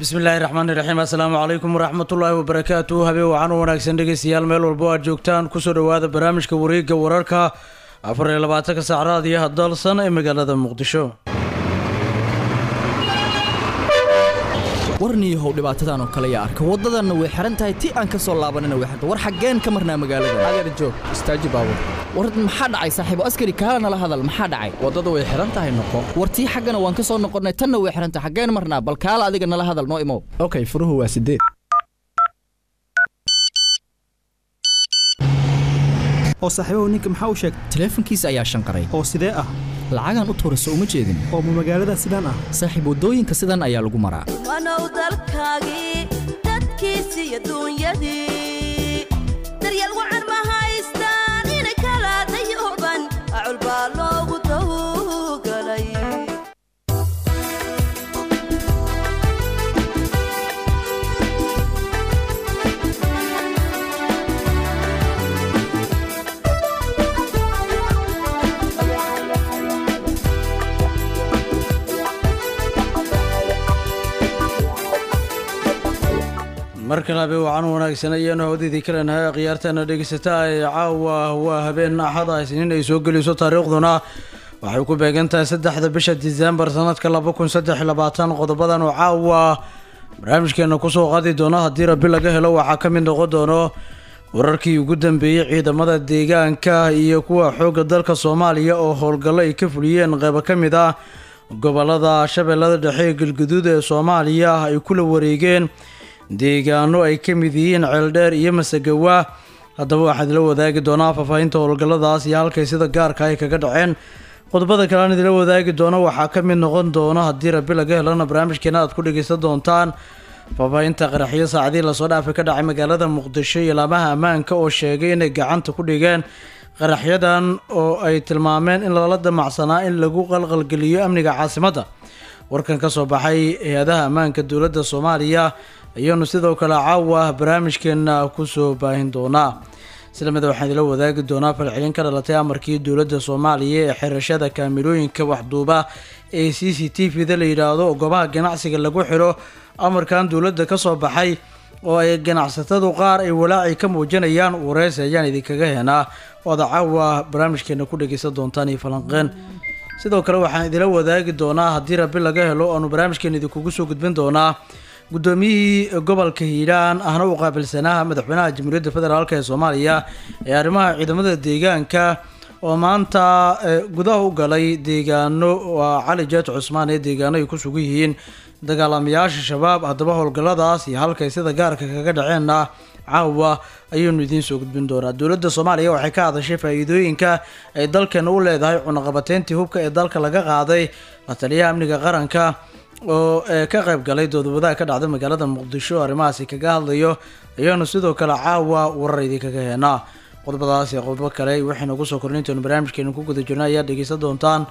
bismillaahi raxmaani raxiim assalaamu calaykum waraxmatullaahi wabarakaatu habeen wacan u wanaagsan dhegeystayaal meel walbo aad joogtaan kusoo dhowaada barnaamijka wareegga wararka afar iyo labaatanka saac raadiyaha dalsan ee magaalada muqdisho warniyahow dhibaatadan oo kale yaa arka waddadanna way xihan tahay ti aan ka soo laabanina way xiran war xaggeen ka marnaa magaalada adeer joog istaaji baabur war maxaa dhacay saaxiibo askari kaala nala hadal maxaa dhacay waddadu way xihan tahay noqo war tii xaggana waan ka soo noqonnay tanna way xihan tahay xaggeen marnaa bal kaala adiga nala hadal noo imow okay furuhu waa sideed oo saaxiibahu ninka maxaa u sheegay taleefankiisa ayaa shanqaray oo sidee ah lacagaan u tuurayso uma jeedin oo ma magaalada sidaan ah saaxiib waddooyinka sidan ayaa lagu maraa wanow dalkaagii dadkiisi iyo duunyadii daryeel wacan ma haystaan inay kala dayuban acul baa loogu tawgalay mar kale habeen wacan u wanaagsan ayaanu hawdidii ka leenahay khiyaartaana dhegeysataa ee caawa waa habeen axada isniin ay soo geliso taariikhduna waxay ku beegan tahay saddexda bisha disembar sanadka laba kun saddex labaatan qodobadan oo caawa barnaamijkeena kusoo qaadi doono haddii rabi laga helo waxaa ka mid noqon doono wararkii ugu dambeeyey ciidamada deegaanka iyo kuwa xoogga dalka soomaaliya oo howlgallo ay ka fuliyeen qeybo ka mid ah gobolada shabeellada dhexe ee galguduud ee soomaaliya ay kula wareegeen deegaano ay ka mid yihiin ceeldheer iyo masagawa haddaba waxaan idila wadaagi doonaa faahfaahinta howlgalladaas iyo halkay sida gaarka ay kaga dhaceen qodobada kale aan idila wadaagi doono waxaa ka mid noqon doona haddii rabi laga helana barnaamijkeena aad ku dhegeysan doontaan faahfaahinta qaraxyo saacadii lasoo dhaafay ka dhacay magaalada muqdisho iyo laamaha ammaanka oo sheegay inay gacanta ku dhigeen qaraxyadan oo ay tilmaameen in lala damacsanaa in lagu qalqalgeliyo amniga caasimadda warkan ka soo baxay hay-adaha ammaanka dowladda soomaaliya ayaanu sidoo kale caawa barnaamijkeena kusoo baahin doonaa islamida waxaan idila wadaagi doonaa falcelin ka dhalatay amarkii dowladda soomaaliya ee xirashada kaamirooyinka waxduuba ee c c t v da la yidhaahdo oo goobaha ganacsiga lagu xiro amarkan dowladda ka soo baxay oo ay ganacsatadu qaar ay walaaci ka muujinayaan wareysi ayaan idinkaga henaa ooda caawa barnaamijkeena ku dhegeysan doontaan iyo falanqeen sidoo kale waxaan idila wadaagi doonaa haddii rabi laga helo aanu barnaamijkeena idinkugu soo gudbin doonaa guddoomiyihii gobolka hiiraan ahna u qaabilsanaa madaxweynaha jamhuuriyadda federaalk ee soomaaliya ee arrimaha ciidamada deegaanka oo maanta gudaha u galay deegaano waa cali jeeto cusmaan ee deegaano ay ku sugan yihiin dagaalamayaasha shabaab haddaba howlgalladaas iyo halkay sida gaarka kaga dhaceenna caawa ayaynu idiin soo gudbin doonaa dowladda soomaaliya waxay ka hadashay faa-iidooyinka ay dalkeena u leedahay cunaqabateyntii hubka ee dalka laga qaaday la taliyaha amniga qaranka oo ka qayb galay doodawadaha ka dhacda magaalada muqdisho arrimahaasi kaga hadlayo ayaanu sidoo kale caawa warar idinkaga heenaa qodobadaas iyo qodobo kale waxaynu ugu soo kornay intaenu barnaamijkeenu ku guda jirna ayaa dhegeysan doontaan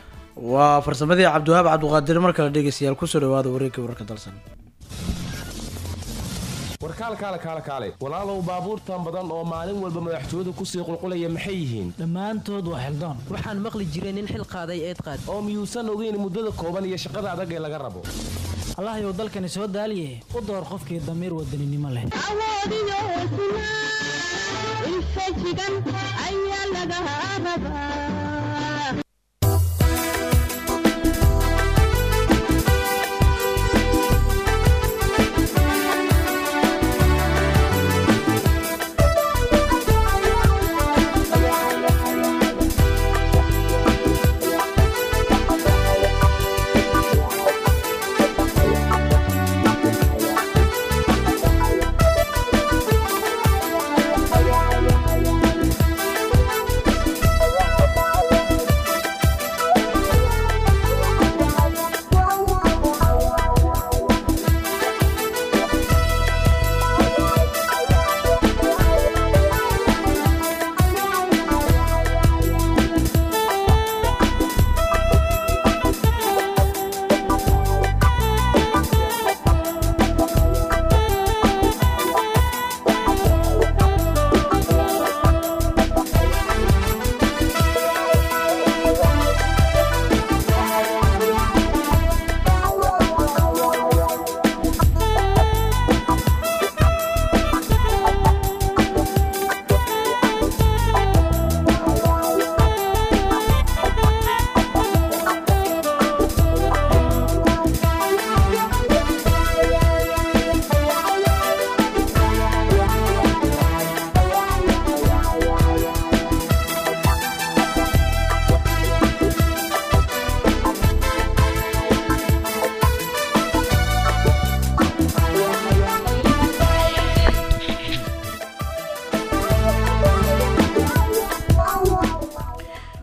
waa farsamadii cabdiwahaab cabdiqaadir mar kale dhegeystayaal kusoo dhawaada wareegga wararka dalsan warkaal kaale kaale kaale walaalow baabuurtan badan oo maalin walba madaxtooyadu kusii qulqulaya maxay yihiin dhammaantood waa xildaan waxaan maqli jiray nin xil qaaday eed qaad oo miyuusan ogeyn muddada kooban iyo shaqada adag ee laga rabo allahyow dalkani soo daaliye u door qofkii damiir wadaninimo leh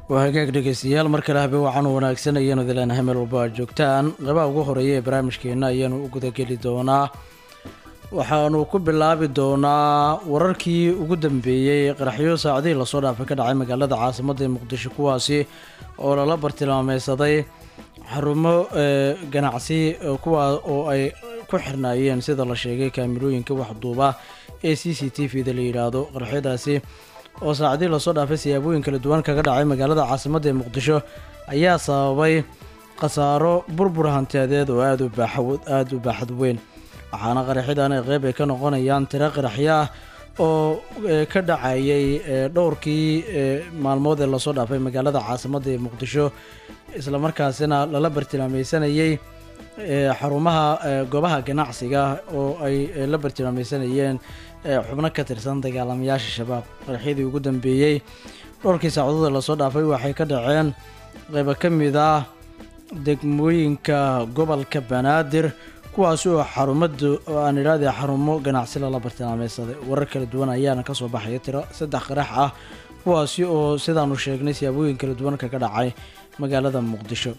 waa hagaag dhegeystayaal mar kale habe waxaanu wanaagsan ayaanu dileenahay meel walba aad joogtaan qabaha ugu horeeya ee barnaamijkeena ayaanu u gudageli doonaa waxaanu ku bilaabi doonaa wararkii ugu dambeeyey qaraxyo saacadihii lasoo dhaafay ka dhacay magaalada caasimadda ee muqdisho kuwaasi oo lala bartilmaameysaday xarumo ee ganacsi ee kuwa oo ay ku xirnaayeen sida la sheegay kaamirooyinka waxduuba ee c c t v da la yidhaahdo qaraxyadaasi oo saacadihii lasoo dhaafay siyaabooyin kala duwan kaga dhacay magaalada caasimadda ee muqdisho ayaa sababay khasaaro burbur hantiyadeed oo aada u baaxa aada u baaxad weyn waxaana qaraxyadan ay qeyb ay ka noqonayaan tiro qaraxyo ah oo ee, ka dhacayay ee, dhowrkii ee, maalmood ee lasoo dhaafay magaalada caasimadda ee muqdisho islamarkaasina lala bartilmaameysanayay ee, xarumaha ee, goobaha ganacsiga oo ay ee, la bartilmaameysanayeen ee, xubno ka tirsan dagaalamayaasha shabaab qaraxyadii ugu dambeeyey dhowrkii saacadood ee lasoo dhaafay waxay ka dhaceen qeybo ka mid ah degmooyinka gobolka banaadir kuwaasi oo xarumadu oo aan idhahdee xarumo ganacsi lala bartilmaameysaday warar kala duwan ayaana kasoo baxaya tiro saddex qarax ah kuwaasi oo sidaanu sheegnay siyaabooyin kala duwan kaga dhacay magaalada muqdisho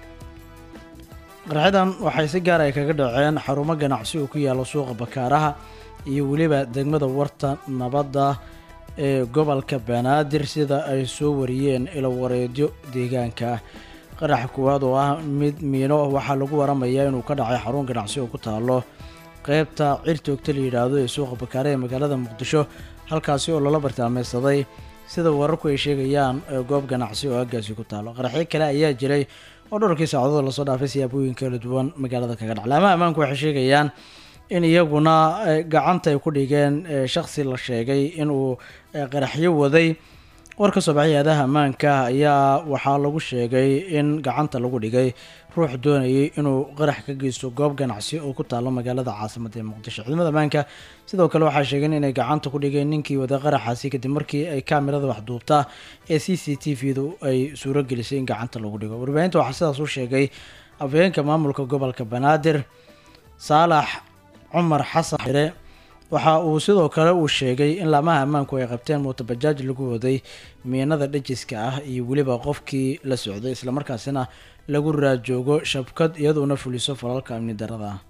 qaraxyadan waxay si gaar ay kaga dhaceen xarumo ganacsi oo ku yaala suuqa bakaaraha iyo weliba degmada warta nabadda ee gobolka banaadir sida ay soo wariyeen ilo wareedyo deegaanka ah qaraxa koowaad oo ah mid miino waxaa lagu waramayaa inuu ka dhacay xarun ganacsi oo ku taalo qeybta cirtoogta la yidhaahdo ee suuqa bakaare ee magaalada muqdisho halkaasi oo lala bartilmaameysaday sida wararku ay sheegayaan ee goob ganacsi oo aagaasi ku taalo qaraxyo kale ayaa jiray oo dhowrkii saacadood lasoo dhaafay siyaabooyin kala duwan magaalada kaga dhac laamaha ammaanku waxay sheegayaan in iyaguna eh, gacanta ay ku dhigeen eh, shakhsi la sheegay inuu eh, qaraxyo waday war ka soo baxay hay-adaha ammaanka ayaa waxaa lagu sheegay in gacanta lagu dhigay ruux doonayay inuu qarax ka geysto goob ganacsi oo ku taalo magaalada caasimadda ee muqdisho ciidamada ammaanka sidoo kale waxaa sheegeen inay gacanta ku dhigeen ninkii wada qaraxaasi kadib markii ay kaamirada waxduubta ee c c t v du ay suuro gelisay in gacanta lagu dhigo warbaahinta waxaa sidaas u sheegay afhayeenka maamulka gobolka banaadir saalax cumar xasan xire waxa uu sidoo kale uu sheegay in laamaha ammaanku ay qabteen mootobajaaj lagu waday miinada dhajiska ah iyo weliba qofkii la socday islamarkaasina lagu raajoogo shabkad iyadoona fuliso falalka amni darada ah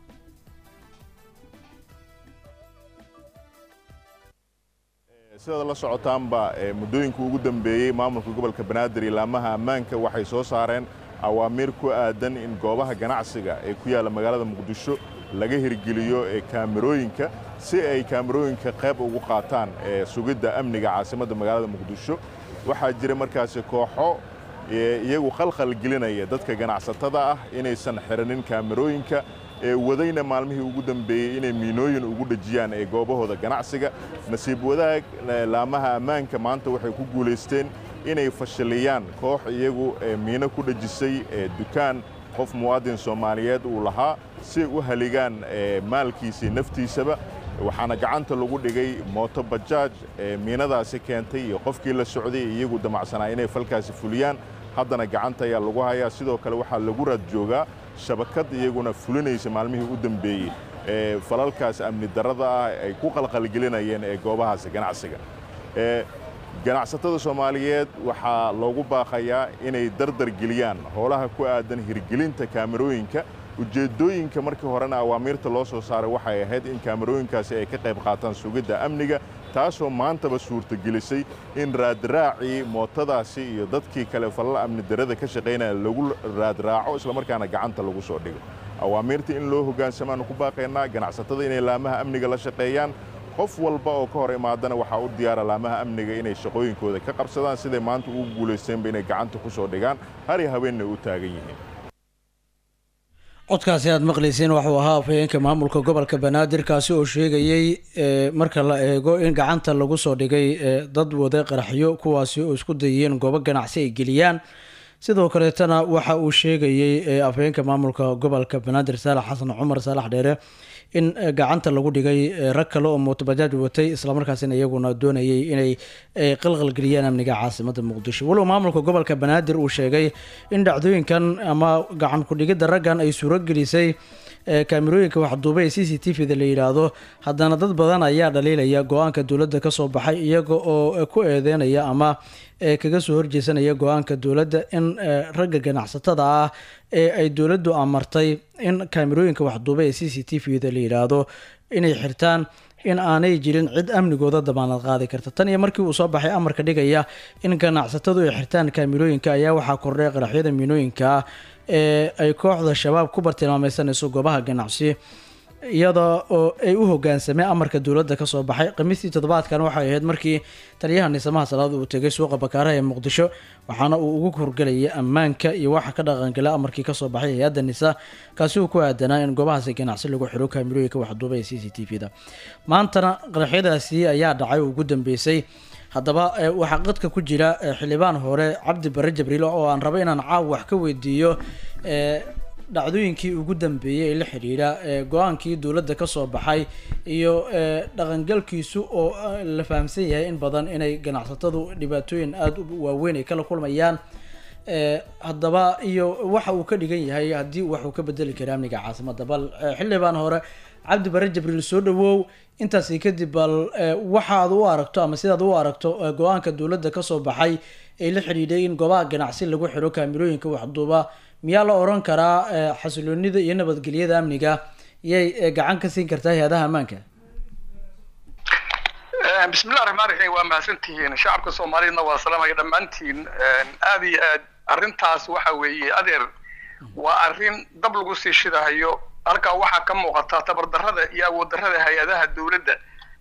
sidaad la socotaanba ee muddooyinka ugu dambeeyey maamulka gobolka banaadir iyo laamaha ammaanka waxay soo saareen awaamiir ku aadan in goobaha ganacsiga ee ku yaalla magaalada muqdisho laga hirgeliyo ee kaamirooyinka si ay kaamirooyinka qayb ugu qaataan ee sugidda amniga caasimadda magaalada muqdisho waxaa jira markaasi kooxo ee iyagu khalkhal gelinaya dadka ganacsatada ah inaysan xiranin kaamirooyinka ee wadayna maalmihii ugu dambeeyey inay miinooyin ugu dhejiyaan ee goobahooda ganacsiga nasiib wadaag eh, laamaha ammaanka maanta waxay ku guulaysteen inay fashiliyaan koox iyagu ee miino ku dhejisay ee dukaan qof muwaadin soomaaliyeed uu lahaa si ay u haligaan ee maalkiisii naftiisaba waxaana gacanta lagu dhigay mooto bajaaj ee miinadaasi keentay iyo qofkii la socday iyagu damacsanaa inay falkaasi fuliyaan haddana gacanta ayaa lagu hayaa sidoo kale waxaa lagu raad joogaa shabakad iyaguna fulinaysa maalmihii u dambeeyey ee falalkaas amni darrada ah ay ku qalqalgelinayeen ee goobahaasi ganacsiga ee ganacsatada soomaaliyeed waxaa loogu baaqayaa inay dardar geliyaan howlaha ku aadan hirgelinta kaamirooyinka ujeeddooyinka markii horena awaamiirta loo soo saaray waxay ahayd in kaamirooyinkaasi ay ka qayb qaataan sugidda amniga taasoo maantaba suurtagelisay in raadraacii mootadaasi iyo dadkii kale falal amni darrada ka shaqaynaya lagu raadraaco islamarkaana gacanta lagu soo dhigo awaamiirta in loo hoggaansamaanu ku baaqaynaa ganacsatada inay laamaha amniga la shaqeeyaan qof walba oo ka hor imaadana waxaa u diyaara laamaha amniga inay shaqooyinkooda ka qabsadaan siday maanta ugu guulaysteenba inay gacanta ku soo dhigaan hari haweenna u taagan yihiin codkaasi aad maqlayseen waxuu ahaa afhayeenka maamulka gobolka banaadir kaasi oo sheegayey ee, marka la eego in gacanta lagu soo dhigay ee, dad wada qaraxyo kuwaasi oo isku dayeen goobo ganacsi ay geliyaan sidoo kaleetana waxa uu sheegayey ee, afhayeenka maamulka gobolka banaadir saalax xasan cumar saalax dheere in eh, gacanta lagu dhigay eh, rag kale oo mootobajaaj watay islamarkaasina iyaguna doonayay inay eh, qalqalgeliyaan amniga caasimada muqdisho walow maamulka gobolka banaadir uu sheegay in dhacdooyinkan ama gacan ku-dhigidda raggan ay suuro gelisay ee kaamirooyinka waxduuba ee c c t v da la yidhaahdo haddana dad badan ayaa dhaliilaya go-aanka dowladda kasoo baxay iyaga oo ku eedeynaya ama ee kaga soo horjeesanaya go-aanka dowladda in ragga ganacsatada ah ee ay dowladdu amartay in kaamirooyinka waxduuba ee c c t v da la yidhaahdo inay xirtaan in aanay jirin cid amnigooda damaanad qaadi karta tan iyo markii uu soo baxay amarka dhigaya in ganacsatadu ay xirtaan kaamirooyinka ayaa waxaa kordhay qaraxyada miinooyinka ee ay kooxda shabaab ku bartilmaameysanayso goobaha ganacsi iyada oo ay u hogaansameen amarka dowladda kasoo baxay khamiistii toddobaadkan waxay ahayd markii taliyaha niisamaha salaad uu tegay suuqa bakaaraha ee muqdisho waxaana uu ugu horgelayay ammaanka iyo waxa ka dhaqangala amarkii kasoo baxay hay-adda nisa kaasi uu ku aadanaa in goobahaasi ganacsi lagu xiro kaamirooyinka waxduuba ee c c t v da maantana qaraxyadaasi ayaa dhacay oo ugu dambeysay haddaba waxaa qadka ku jira xildhibaan hore cabdi bare jabriil oo aan rabo inaan caaw wax ka weydiiyo dhacdooyinkii ugu dambeeyey ee la xidhiidha go-aankii dowladda kasoo baxay iyo dhaqangalkiisu oo la fahamsan yahay in badan inay ganacsatadu dhibaatooyin aada u waaweyn ay kala kulmayaan haddaba iyo waxa uu ka dhigan yahay haddii wax uu ka bedeli kara amniga caasimada bal xildhibaan hore cabdi bare jibriil soo dhawow intaasi kadib bal waxaad u aragto ama sidaad u aragto go-aanka dowladda kasoo baxay ee la xidhiidhay in goobaha ganacsi lagu xiro kaamirooyinka waxduuba miyaa la oran karaa xasiloonida iyo nabadgelyada amniga yay gacan ka siin kartaa hay-adaha ammaanka bismillahi raxmaan raxiim waa mahadsantihiin shacabka soomaaliyadna waa salaamaya dhammaantiin aada iyo aad arrintaas waxa weeye adeer waa arrin dab lagu sii shidahayo halkaa waxaa ka muuqata tabardarrada iyo awooddarrada hay-adaha dowladda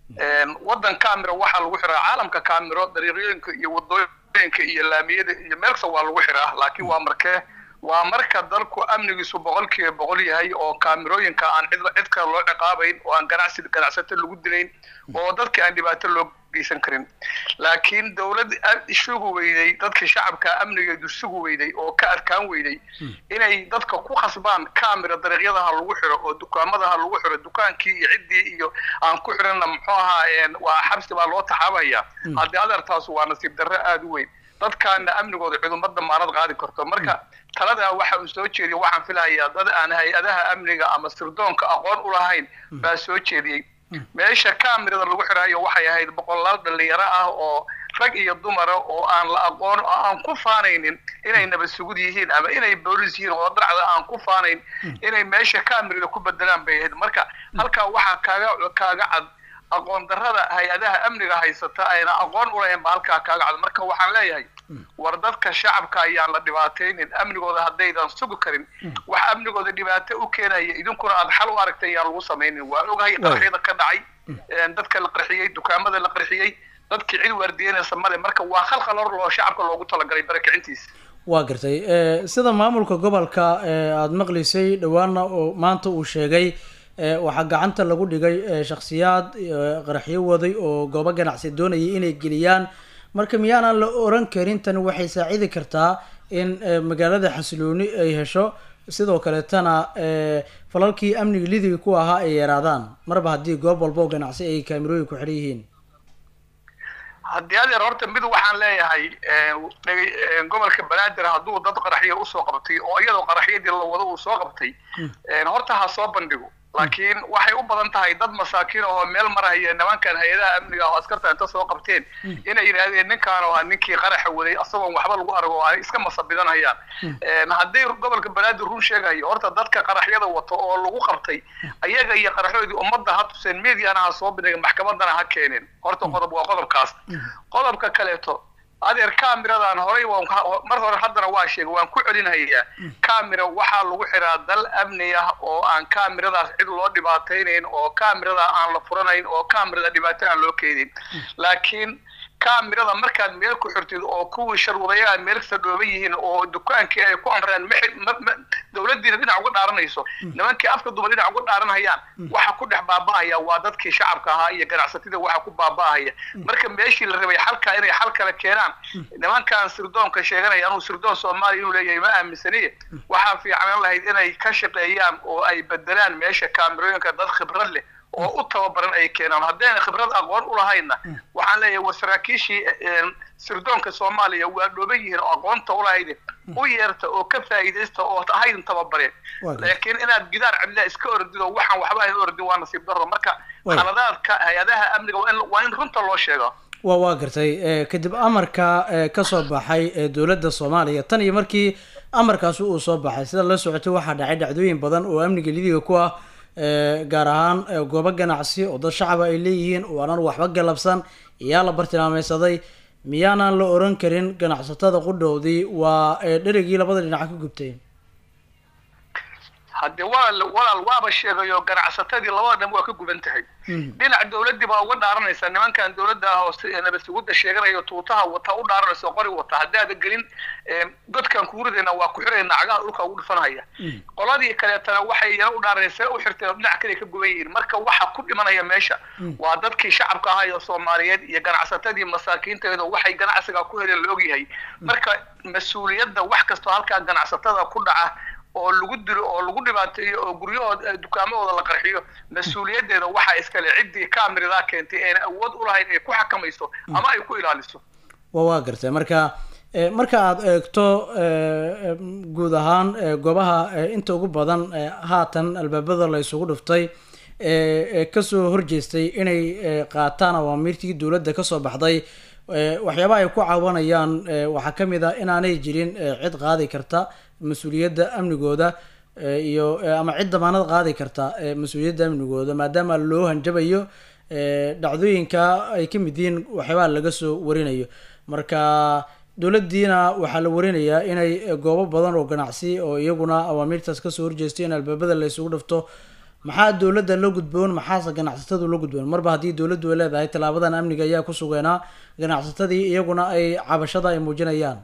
waddan camiro waxaa lagu xiraa caalamka camiro dariiqyooyinka iyo wadooyinka iyo laamiyada iyo meel kasta waa lagu xiraa laakiin waa markee waa marka dalku amnigiisu boqolkiiba boqol yahay oo kaamirooyinka aan cid cid kale loo ciqaabayn oo aan ganacsi ganacsato lagu dilayn oo dadka aan dhibaato loo geysan karin laakiin dowlad isugu weyday dadka shacabka amnigeedu isugu weyday oo ka adkaan weyday inay dadka ku khasbaan camera dariiqyadaha lagu xiro oo dukaamadaha lagu xiro dukaankii iyo ciddii iyo aan ku xirana muxuu ahaa waa xabsi baa loo taxaabaya haddii adeertaas waa nasiib darro aada u weyn dadkaana amnigooda cudumad damaanad qaadi karto marka taladaa waxa uu soo jeediyay waxaan filahayaa dad aan hay-adaha amniga ama sirdoonka aqoon u lahayn baa soo jeediyey meesha kamirada lagu xiraayo waxay ahayd boqolaal dhalinyaro ah oo rag iyo dumara oo aan la aqoon oo aan ku faanaynin inay nabad sugud yihiin ama inay boolis yihiin oo dharcda aan ku faanayn inay meesha kamirada ku bedelaan bay ahayd marka halkaa waxaa kaaga kaaga cad aqoon darrada hay-adaha amniga haysata ayna aqoon u lahayn ba halkaa kaaga cad marka waxaan leeyahay war dadka shacabka ayaan la dhibaataynin amnigooda haddaydan sugi karin wax amnigooda dhibaato u keenaya idinkuna aad xal u aragtay ayaan lagu samaynin waa ogahay qaraxyada ka dhacay dadka la qarxiyey dukaamada la qarxiyey dadkii cid waardiyanaysa male marka waa khalkhal hor loo shacabka loogu talagalay barakicintiisa waa gartay sida maamulka gobolka aada maqlisay dhawaana oo maanta uu sheegay waxaa gacanta lagu dhigay shakhsiyaad qaraxyo waday oo goobo ganacsi doonayay inay geliyaan marka miyaanan la oran karin tani waxay saacidi kartaa in magaalada xasilooni ay hesho sidoo kaleetana falalkii amniga lidiga ku ahaa ay yaraadaan marba haddii goob walba oo ganacsi ay kaamirooyin ku xiran yihiin haddii adeer horta mid waxaan leeyahay gobolka banaadir hadduu dad qaraxyo usoo qabtay oo iyadoo qaraxyadii la wado uu soo qabtay horta ha soo bandhigo laakiin waxay u badan tahay dad masaakiin oo meel maraya nimankan hay-adaha amniga oo askarta inta soo qabteen inay yidhaahdeen ninkaan oo ninkii qaraxa waday asagoon waxba lagu argo oo ay iska masabidanayaan haddii gobolka banaadir run sheegayo horta dadka qaraxyada wato oo lagu qabtay ayaga iyo qaraxoodii ummadda ha tuseen mediana ha soo bindhiga maxkamadana ha keeneen horta qodob waa qodobkaas qodobka kaleeto adeer camiradan horay waan mar hore haddana waa sheegay waan ku celinhayaa camira waxaa lagu xiraa dal amni ah oo aan camiradaas cid loo dhibaataynayn oo camirada aan la furanayn oo camirada dhibaato aan loo keenin laakiin camirada markaad meel ku xirtid oo kuwii sharwadayaal meel kasta dhooban yihiin oo dukaankii ay ku amreen dowladdiina dhinac uga dhaaranayso nimankii afka duba dhinac uga dhaaranhayaan waxa ku dhex baaba'aya waa dadkii shacabka ahaa iyo ganacsatada waxa ku baaba'aya marka meeshii la rabay xalka inay xal kale keenaan nimankan sirdoonka sheeganaya anuu sirdoon soomaaliya inuu leeyahay ma aaminsaniye waxaa fiican lahayd inay ka shaqeeyaan oo ay bedelaan meesha kaamirooyinka dad khibrad leh oo u tababaran ay keenaan haddayna khibrad aqoon u lahayna waxaan leeyahay war saraakiishii een, sirdoonka soomaaliya waa dhooban yihiin oo aqoonta u lahayd u yeerta oo ka faa'iidaysta oo ahaydin tababareen Waa gartay. laakiin inaad gidaar cidla iska ordido waxaan waxba ahayn ordin waa nasiib darro marka Waay. khaladaadka hay-adaha amniga waa in waa in runta loo sheego waa waa gartay Eh, kadib amarka eh, ka soo baxay ee dowladda soomaaliya tan iyo markii amarkaasi uu soo baxay sida la socotay waxaa dhacay dhacdooyin badan oo amniga lidiga ku ah eh, gaar ahaan eh, goobo ganacsi oo dad shacaba ay leeyihiin oo aanan waxba galabsan iyaa la bartilmaameysaday miyaanan la oran karin ganacsatada qudhowdii waa eh, dherigii labada dhinac ka gubtay haddee walaal walaal waaba sheegayo ganacsatadii labada dhan waa ka guban tahay dhinac dowladdii baa uga dhaaranaysa nimankan dowladda ah oo si- nabad sugidda sheeganayo tuutaha wata u dhaaranaysa oo qori wata haddaada gelin ee, godkan kugu ridayna waa ku xirayna cagaha dhulka ugu dhufanaya qoladii kaleetana waxay yana u dhaaranaysa u xirteen oo dhinac kale ka guban yihiin marka waxa ku dhimanaya meesha waa dadkii shacabka ahaa ee soomaaliyeed iyo ganacsatadii masaakiinteeda waxay ganacsiga ku heleen la ogyahay marka mas-uuliyadda wax kastoo halkaa ganacsatada ku dhaca oo lagu dilo oo lagu dhibaateeyo oo guryahooda eh, dukaamadooda la qarxiyo mas-uuliyaddeeda waxaa iskale ciddii kaamiradaa keentay eena awood u lahayn ay ku xakamayso ama ay ku ilaaliso waa waa gartay marka eh, marka aada eegto eh, eh, guud ahaan eh, goobaha eh, inta ugu badan eh, haatan albaabada la isugu dhuftay ee ee kasoo horjeestay inay eh, qaataan awaamiirtii dowladda kasoo baxday eh, waxyaabaha ay ku caawanayaan eh, waxaa ka mid ah inaanay jirin eh, cid qaadi karta mas-uuliyadda amnigooda eh, iyo eh, ama cid damaanad qaadi karta eh, mas-uuliyadda amnigooda maadaama loo hanjabayo eh, dhacdooyinka ay ka mid yihiin waxyaabaha laga soo warinayo marka dowladdiina waxaa la warinayaa inay eh, goobo badan oo ganacsi oo iyaguna awaamiirtaas kasoo horjeestay in albaabada la isugu dhafto maxaa dowladda la gudboon maxaase ganacsatadu la gudboon marba haddii dowladdu ay leedahay tallaabadan amniga ayaa ku sugeenaa ganacsatadii iyaguna ay cabashada ay muujinayaan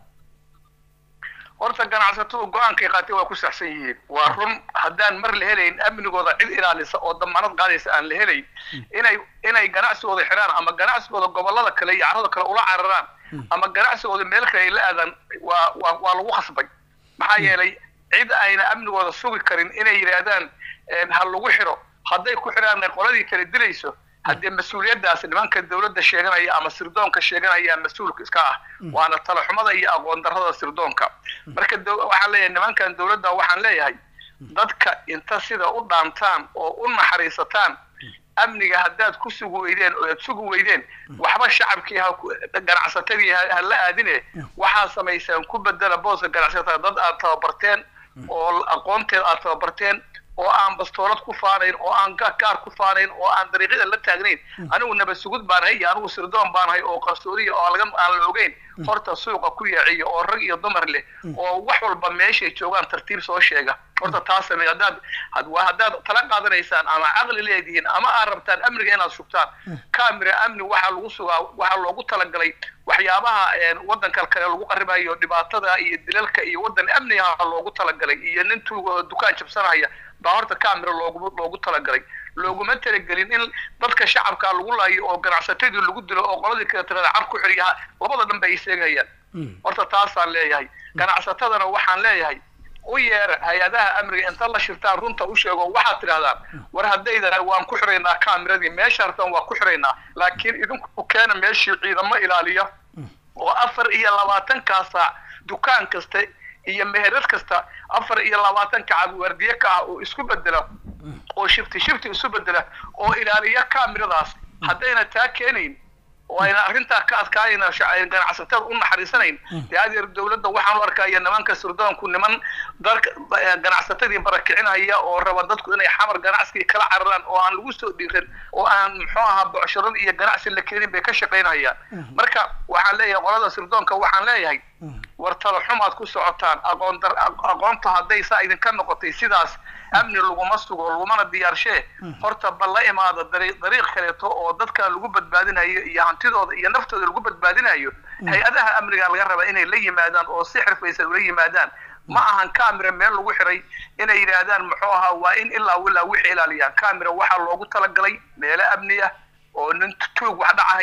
horta ganacsatadu go-aankay qaatay waa ku saxsan yihiin waa run haddaan mar la helayn amnigooda cid ilaalisa oo damaanad qaadaysa aan la helayn inay inay ganacsigooda xiraan ama ganacsigooda gobolada kale iyo carada kale ula cararaan ama ganacsigooda meel kale ay la aadaan waa waa waa lagu khasbay maxaa yeelay cid ayna amnigooda sugi karin inay yidhaahdaan een, ha lagu xiro hadday ku xiraan ay qoladii kale dilayso haddee mas-uuliyaddaas nimanka dowladda sheeganaya ama sirdoonka sheeganaya mas-uulka iska ah waana talaxumada iyo aqoon darrada sirdoonka marka dow- waxaan leeyahay nimankan dowladda waxaan leeyahay dadka inta sida u dhaantaan oo u naxariisataan amniga haddaad ku sugi weydeen oo aad sugi weydeen waxba shacabkii ha ku- ganacsatadii ha ha la aadine waxaad samaysaan ku bedela booska ganacsatada dad aad tababarteen oo aqoonteed aad tababarteen oo aan bastoolad ku faanayn oo aan ga- gaar ku faanayn oo aan dariiqyada la taagnayn anigu nabad sugud baanahay iyo anigu sirdoon baanahay oo qarsoodiya oo laga aan la ogeyn horta suuqa ku yeeciya oo rag iyo dumar leh oo wax walba meeshay joogaan tartiib soo sheega horta taas samey haddaad had- waa haddaad tala qaadanaysaan ama caqli leedihiin ama aad rabtaan amniga inaad sugtaan camera amni waxaa lagu sugaa waxaa loogu talagalay waxyaabaha een, waddanka kale lagu qaribayo dhibaatada iyo dilalka iyo waddan amniga loogu talagalay iyo nin tuuga oo dukaan jabsanaya baa horta camera loogu loogu talagalay looguma talagelin in dadka shacabka lagu laayo oo ganacsatadii lagu dilo oo qoladii kale tirada car ku xiriya labada dhan bay iseegayaan horta taasaan leeyahay ganacsatadana waxaan leeyahay u yeera hay-adaha amniga inta la shirtaan runta u sheego waxaad tidhahdaan war haddaydan waan ku xiraynaa kamiradii meesha rabtaan waa ku xiraynaa laakiin idinku keena meeshii ciidamo ilaaliya oo afar iyo labaatankaa saac dukaan kasta iyo meherad kasta afar iyo labaatanka cabwaardiye ka ah oo isku bedela oo shifti shifti isu bedela oo ilaaliya kamiradaas haddayna taa keenayn oo ayna arrintaa ka adkaanayna shac- ganacsatada u naxariisanayn dee adeer dowladda waxaan u arkaya nimanka sirdoonku niman dalka eh, ganacsatadii barakicinaya oo raba dadku inay xamar ganacsigii kala cararaan oo aan lagu soo dhiiran oo aan muxuu ahaa bocsharan iyo ganacsi la keenin bay ka shaqaynayaan marka waxaan leeyahay qolada sirdoonka waxaan leeyahay war talo xumaad ku socotaan aqoon dar aqoonta hadday saa idinka noqotay sidaas amni laguma sugo lagumana diyaarshee horta bal la imaada dariiq dariiq kaleeto oo dadka lagu badbaadinayo iyo hantidooda iyo naftooda lagu badbaadinayo hay-adaha amniga laga raba inay la yimaadaan oo si xirfaysan ula yimaadaan ma ahan camera meel lagu xiray inay yidhaahdaan muxuu ahaa waa in ilaa ilaa wixii ilaaliyaan camera waxaa loogu talagalay meelo amni ah oo nin tuug wax dhacaya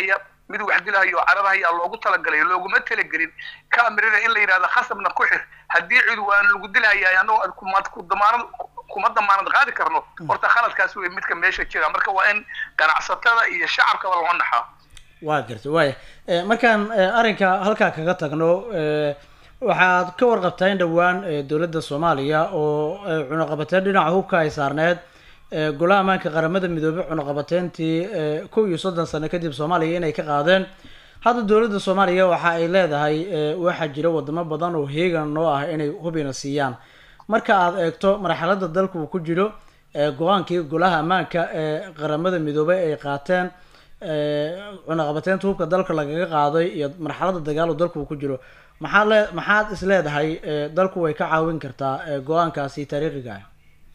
mid wax dilahayo oo cararahaya loogu talagalay looguma talagelin kamirada in la yidhahdo khasabna ku xir haddii cid waan lagu dilahaya annagoo kuma ku damaanad kuma damaanad qaadi karno horta khaladkaas wey midka meesha jira marka waa in ganacsatada iyo shacabkaba loo naxaa waa garta waaya Eh, markaan eh, arrinka halkaa kaga tagno eh, waxaad ka warqabtaa in dhowaan eh, dowladda soomaaliya oo eh, cunaqabateyn dhinaca hubka ay saarneed eh, golaha ammaanka qaramada midoobey cunaqabateyntii eh, kow iyo soddon sano kadib soomaaliya inay ka qaadeen hadda dowladda soomaaliya waxa ay leedahay eh, waxaa jira wadamo badan oo heegan noo ah inay hubina siiyaan marka aad eegto marxaladda dalka uu ku jiro eh, go-aankii golaha ammaanka ee qaramada midoobey ay qaateen eh, cunaqabateynta hubka dalka lagaga qaaday iyo marxaladda dagaal oo dalka uu ku jiro maxaad le maxaad is leedahay eh, dalku way ka caawin kartaa eh, go-aankaasi taariikhiga ah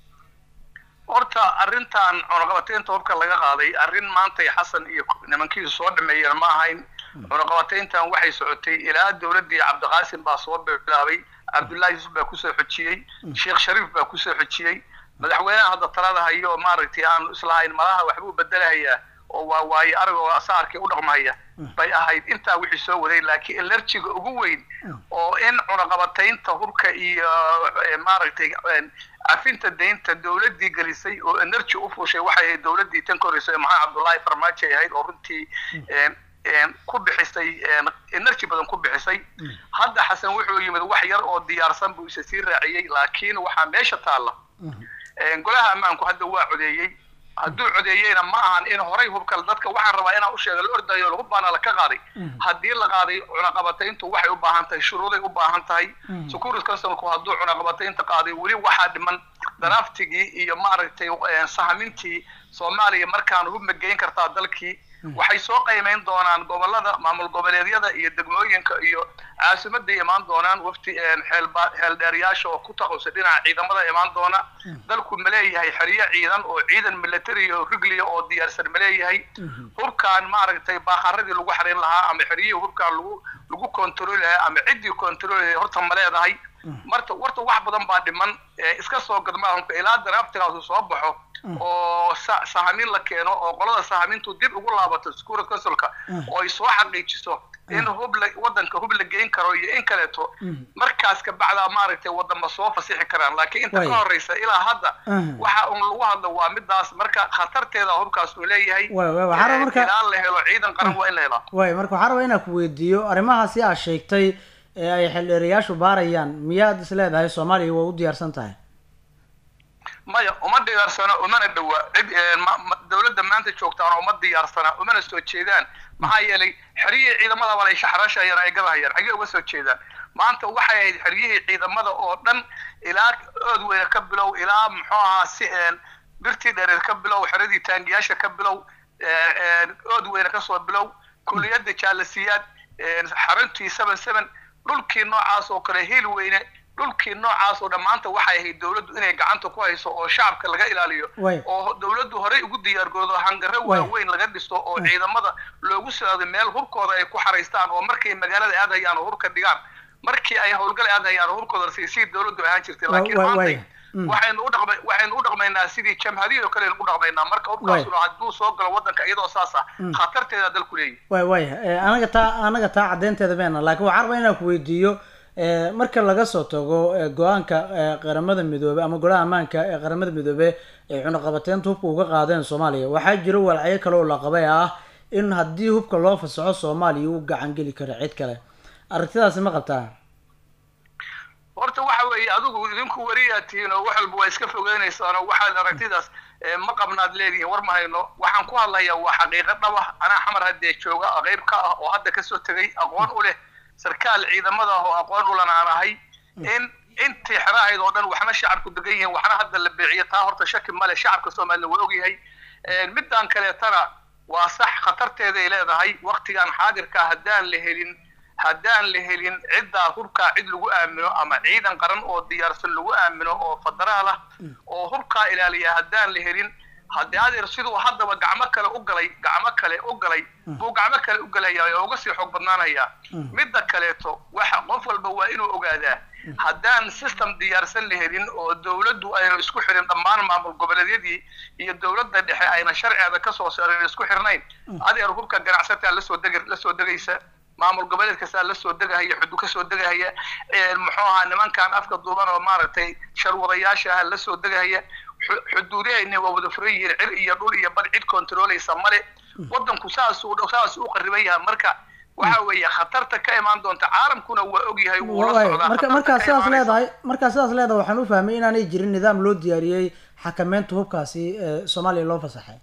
horta arrintan cunaqabateynta hubka laga qaaday arrin maantay xasan iyo nimankiisu soo dhameeyeen ma ahayn cunaqabateyntan waxay socotay ilaa dowladdii cabdiqaasim baa soo bilaabay cabdullaahi yusuf baa kusoo xojiyey sheekh shariif baa kusoo xojiyey madaxweynaha hadda talada hayo maaragtay aanu islahayn malaha waxbuu bedelahayaa oo waa waaye aragoo asaarkii u dhaqmahaya bay ahayd intaa wixii soo waday laakiin elerjiga ugu weyn oo in cunaqabateynta hubka iyo eh, maaragtay eh, cafinta deynta dowladdii gelisay oo energy u fushay waxay ahayd dowladdii tan koreysay maxamed cabdullaahi farmaajo ay ahayd oo runtii eh, eh, ku bixisay eh, energy badan ku bixisay hadda xasan wuxuu yimid wax yar oo diyaarsan buu isa sii raaciyey laakiin waxaa meesha taalla Eh, golaha ammaanku hadda waa codeeyey hadduu codeeyeyna ma ahan in horay hubka dadka waxaan rabaa inaan u sheega la ordayo lagu baana la ka qaaday haddii la qaaday cunaqabatayntu waxay u baahan tahay shuruuday u baahan tahay security councilku hadduu cunaqabataynta qaaday weli waxaa dhiman draftigii iyo maaragtay eh, sahamintii soomaaliya markaan hubma geyn kartaa dalkii waxay soo qiimeyn doonaan gobolada maamul goboleedyada iyo degmooyinka iyo caasimaday imaan doonaan wafti xeelba- xeeldheeryaasha oo ku taqusay dhinaca ciidamada imaan doona dalku ma leeyahay xeryo ciidan oo ciidan military oo rigliya oo diyaarsan ma leeyahay hubkaan maaragtay baaqaradii lagu xarin lahaa ama xeryihii hubkaan lagu lagu kontroli lahaa ama ciddii kontroli lahaa horta ma leedahay marta warta wax badan baa dhiman ee iska soo gadmaa hunka ilaa daraaftigaasu soo baxo oo sa- sahamin la keeno oo qolada sahamintu dib ugu laabato security councilka oo ay soo xaqiijiso in hub la wadanka hub la geyn karo iyo in kaleeto markaas ka bacdaa maaragtay wadama soo fasixi karaan laakiin inta Way. ka horeysa ilaa hadda Mhm. waxa un lagu hadlo waa midaas marka khatarteeda hubkaas uu leeyahay Way, way, waxaa raba Eh, marka- ilaa la helo ciidan qaran waa in la helaa waay marka waxaa rabaa inaan ku weydiiyo arrimahaasi aad sheegtay ee ay xildheerayaashu baarayaan miyaad is leedahay soomaaliya way u diyaarsan tahay maya uma diyaarsana umana dhawa cid eh, ma- ma- dowladda maanta joogtaana uma diyaarsana umana soo jeedaan maxaa yeelay xeryihii ciidamada bal ay shaxrashayaan ay gadahayaan xagee uga soo jeedaan maanta waxay ahayd xeryihii ciidamada oo dhan ilaa ood weyne ka bilow ilaa muxuu ahaa si een, birtii dhereed ka bilow xeradii taangiyaasha ka bilow eh, een, ood weyne kasoo bilow kuliyadda jaalasiyaad een, xaruntii seven seven dhulkii noocaas oo kale hiil weyne dhulkii noocaas oo dhammaanta waxay ahayd dowladdu inay gacanta ku hayso oo shacabka laga ilaaliyo Way. oo dowladdu horey ugu diyaargaroodo hangare Way. waaweyn laga dhisto oo ciidamada loogu socdo meel hubkooda ay ku xaraystaan oo markay magaalada aadayaan oo hubka dhigaan markii ay howlgal aadayaan oo hubkooda siisii dowladdu ahaan jirtay Wa- laakiin wa- maanta way. Mm. waxaynu u dhaqmay waxaynu u dhaqmaynaa sidii jamhadiyada oo kale aynu u dhaqmaynaa marka hubkaasuna hadduu soo galo wadanka iyadoo saas ah khatarteeda dalku leeyahay waay waay Eh, anaga taa anaga taa caddeynteeda meena laakiin waxaa rabaa inaan ku weydiiyo eh, marka laga soo tago eh, go-aanka eh, qaramada midoobey ama golaha ammaanka ee qaramada midoobey ay cunaqabateynta hubka uga qaadeen soomaaliya waxaa jiro walacyo kale oo la qabay ah in haddii hubka loo fasaxo soomaaliya uu gacan geli karo cid kale aragtidaasi ma qabtaa horta waxa weeye adigu idinku wariyaa tihiin oo wax walba waa iska fogeynaysaan oo waxaad aragtidaas eh, ma qabnaad leedihiin war ma hayno waxaan ku hadlayaa waa xaqiiqo dhab ah anaa xamar haddee jooga oo qayb ka ah oo hadda kasoo tegay aqoon u leh sarkaal ciidamada ah oo aqoon ulan aan ahay in intii xerahayd oo dhan waxna shacabku degan yihiin waxna hadda la beeciyo taa horta shaki male shacabka soomaalida waa ogyahay Eh, midaan kaleetana waa sax khatarteeday leedahay waktigan xaadirka haddaan la helin haddaan la helin ciddaa hubkaa cid lagu aamino ama ciidan qaran oo diyaarsan lagu aamino oo federaal ah oo hubkaa ilaaliya haddaan la helin haddii adeer siduu haddaba gacmo kale u galay gacmo kale u galay buu gacmo kale u galaya oo uga sii xoog badnaanaya midda kaleeto waxa qof walba waa inuu ogaadaa haddaan system diyaarsan la helin oo dowladdu ayna isku xirin dhammaan maamul goboleedyadii iyo dowladda dhexe ayna sharceeda kasoo saarin isku xirnayn adeer hubka ganacsataa lasoo deg lasoo degaysa maamul goboleed kastaa lasoo degahaya xudu kasoo degahaya muxuu ahaa nimankan afka duuban oo maaragtay sharwadayaasha ah lasoo degahaya xuduudahayna waa wada furan yihiin cir iyo dhul iyo bad cid kontroolaysa male wadanku saasuu saas u qariban yahay marka waxa weeye khatarta ka imaan doonta caalamkuna waa ogyahay wuu la socdaa marka khatarta markaa ka sidaas imaanaysa. leedahay markaa sidaas leedahay waxaan u fahmay inaanay jirin nidaam loo diyaariyey xakameynta hubkaasi ee soomaaliya loo fasaxay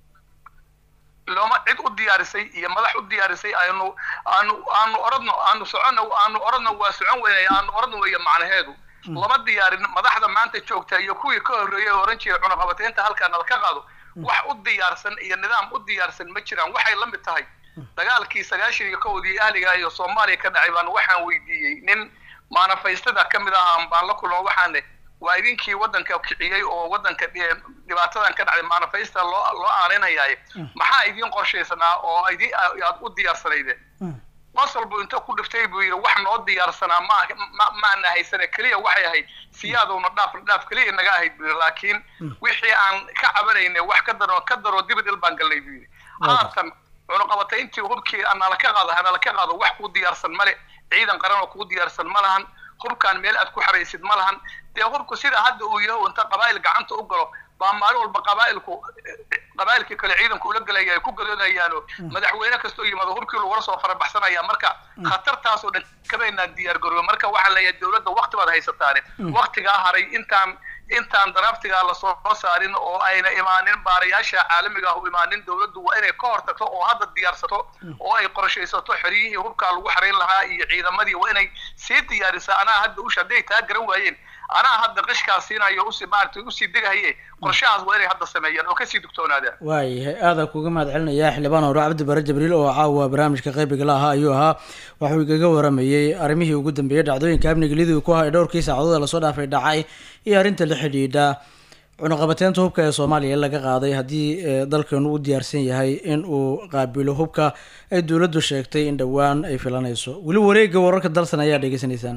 looma cid u diyaarisay iyo madax u diyaarisay aanu aanu aanu oradno aanu socono aanu oradno waa socon weynay aanu oradno weeye macnaheedu lama diyaarin madaxda maanta joogta iyo kuwii ka horreeyay oo oran jiray cunaqabateynta halkaa nala ka qaado wax u diyaarsan iyo nidaam u diyaarsan ma jiraan waxay la mid tahay dagaalkii sagaashan iyo kowdii ahliga iyo soomaaliya ka dhacay baan waxaan weydiiyey nin maanafaystada ka mid ahaa baan la kulmo waxaane waa idinkii wadanka kiciyey oo wadanka dhi- dhibaatadan ka dhacday maanafaysta loo loo aaninayaaye maxaa idiin qorshaysanaa oo idin aad u diyaarsanaydeen qosol buu inta ku dhiftay buu yidhi wax noo diyaarsanaa ma ma- maana haysane keliya waxay ahayd siyaadowna dhaaf dhaaf keliya naga ahayd buu yidhi laakiin wixii aan ka cabanaynay wax ka daro ka daro dibadil baan galnay buu yidhi haatan cunuqabatayntii hubkii nala ka qaado hanala ka qaado wax kuu diyaarsan male ciidan qaran oo kuu diyaarsan ma lahan hubkaan meel aad ku xaraysid ma lahan dee hubku sida hadda uu yahay inta qabaa'il gacanta u galo baa maalin walba qabaa'ilku qabaa'ilkii kale ciidanku ula gelaya ay ku gadoodayaan oo madaxweyne kastoo yimaado hubkii lagula soo farabaxsanaya marka khatartaasoo dhan kamaynaan diyaar garoobe marka waxaa leeyahay dowladda wakti baad haysataane waktigaa haray intaan intaan daraaftigaa lasoo saarin oo ayna imaanin baarayaasha caalamiga ah u imaanin dowladdu waa inay ka hortagto oo hadda diyaarsato oo ay qorshaysato xeryihii hubkaa lagu xarayn lahaa iyo ciidamadii waa inay sii diyaarisaa anaa hadda usha hadday taa garan waayeen anaa hadda qishkaa siinayo usi maaragtay usii degahaye qorshahaas waa inay hadda sameeyaan oo kasii dugtoonaadaan waayahay aada kuga mahad celinaya xildhibaan hore cabdi bare jibriil oo caawa barnaamijka qaybiga la ahaa ayuu ahaa waxuu igaga waramayey arrimihii ugu dambeeyey dhacdooyinka amniga liduu ku hay dhowrkii saacadood ee lasoo dhaafay dhacay iyo arrinta la xidhiidha cunuqabateynta hubka ee soomaaliya laga qaaday haddii ee, dalkeenu u diyaarsan yahay in uu qaabilo hubka ay dowladdu sheegtay in dhowaan ay filanayso weli wareegga wararka dalsan ayaa dhegeysanaysaan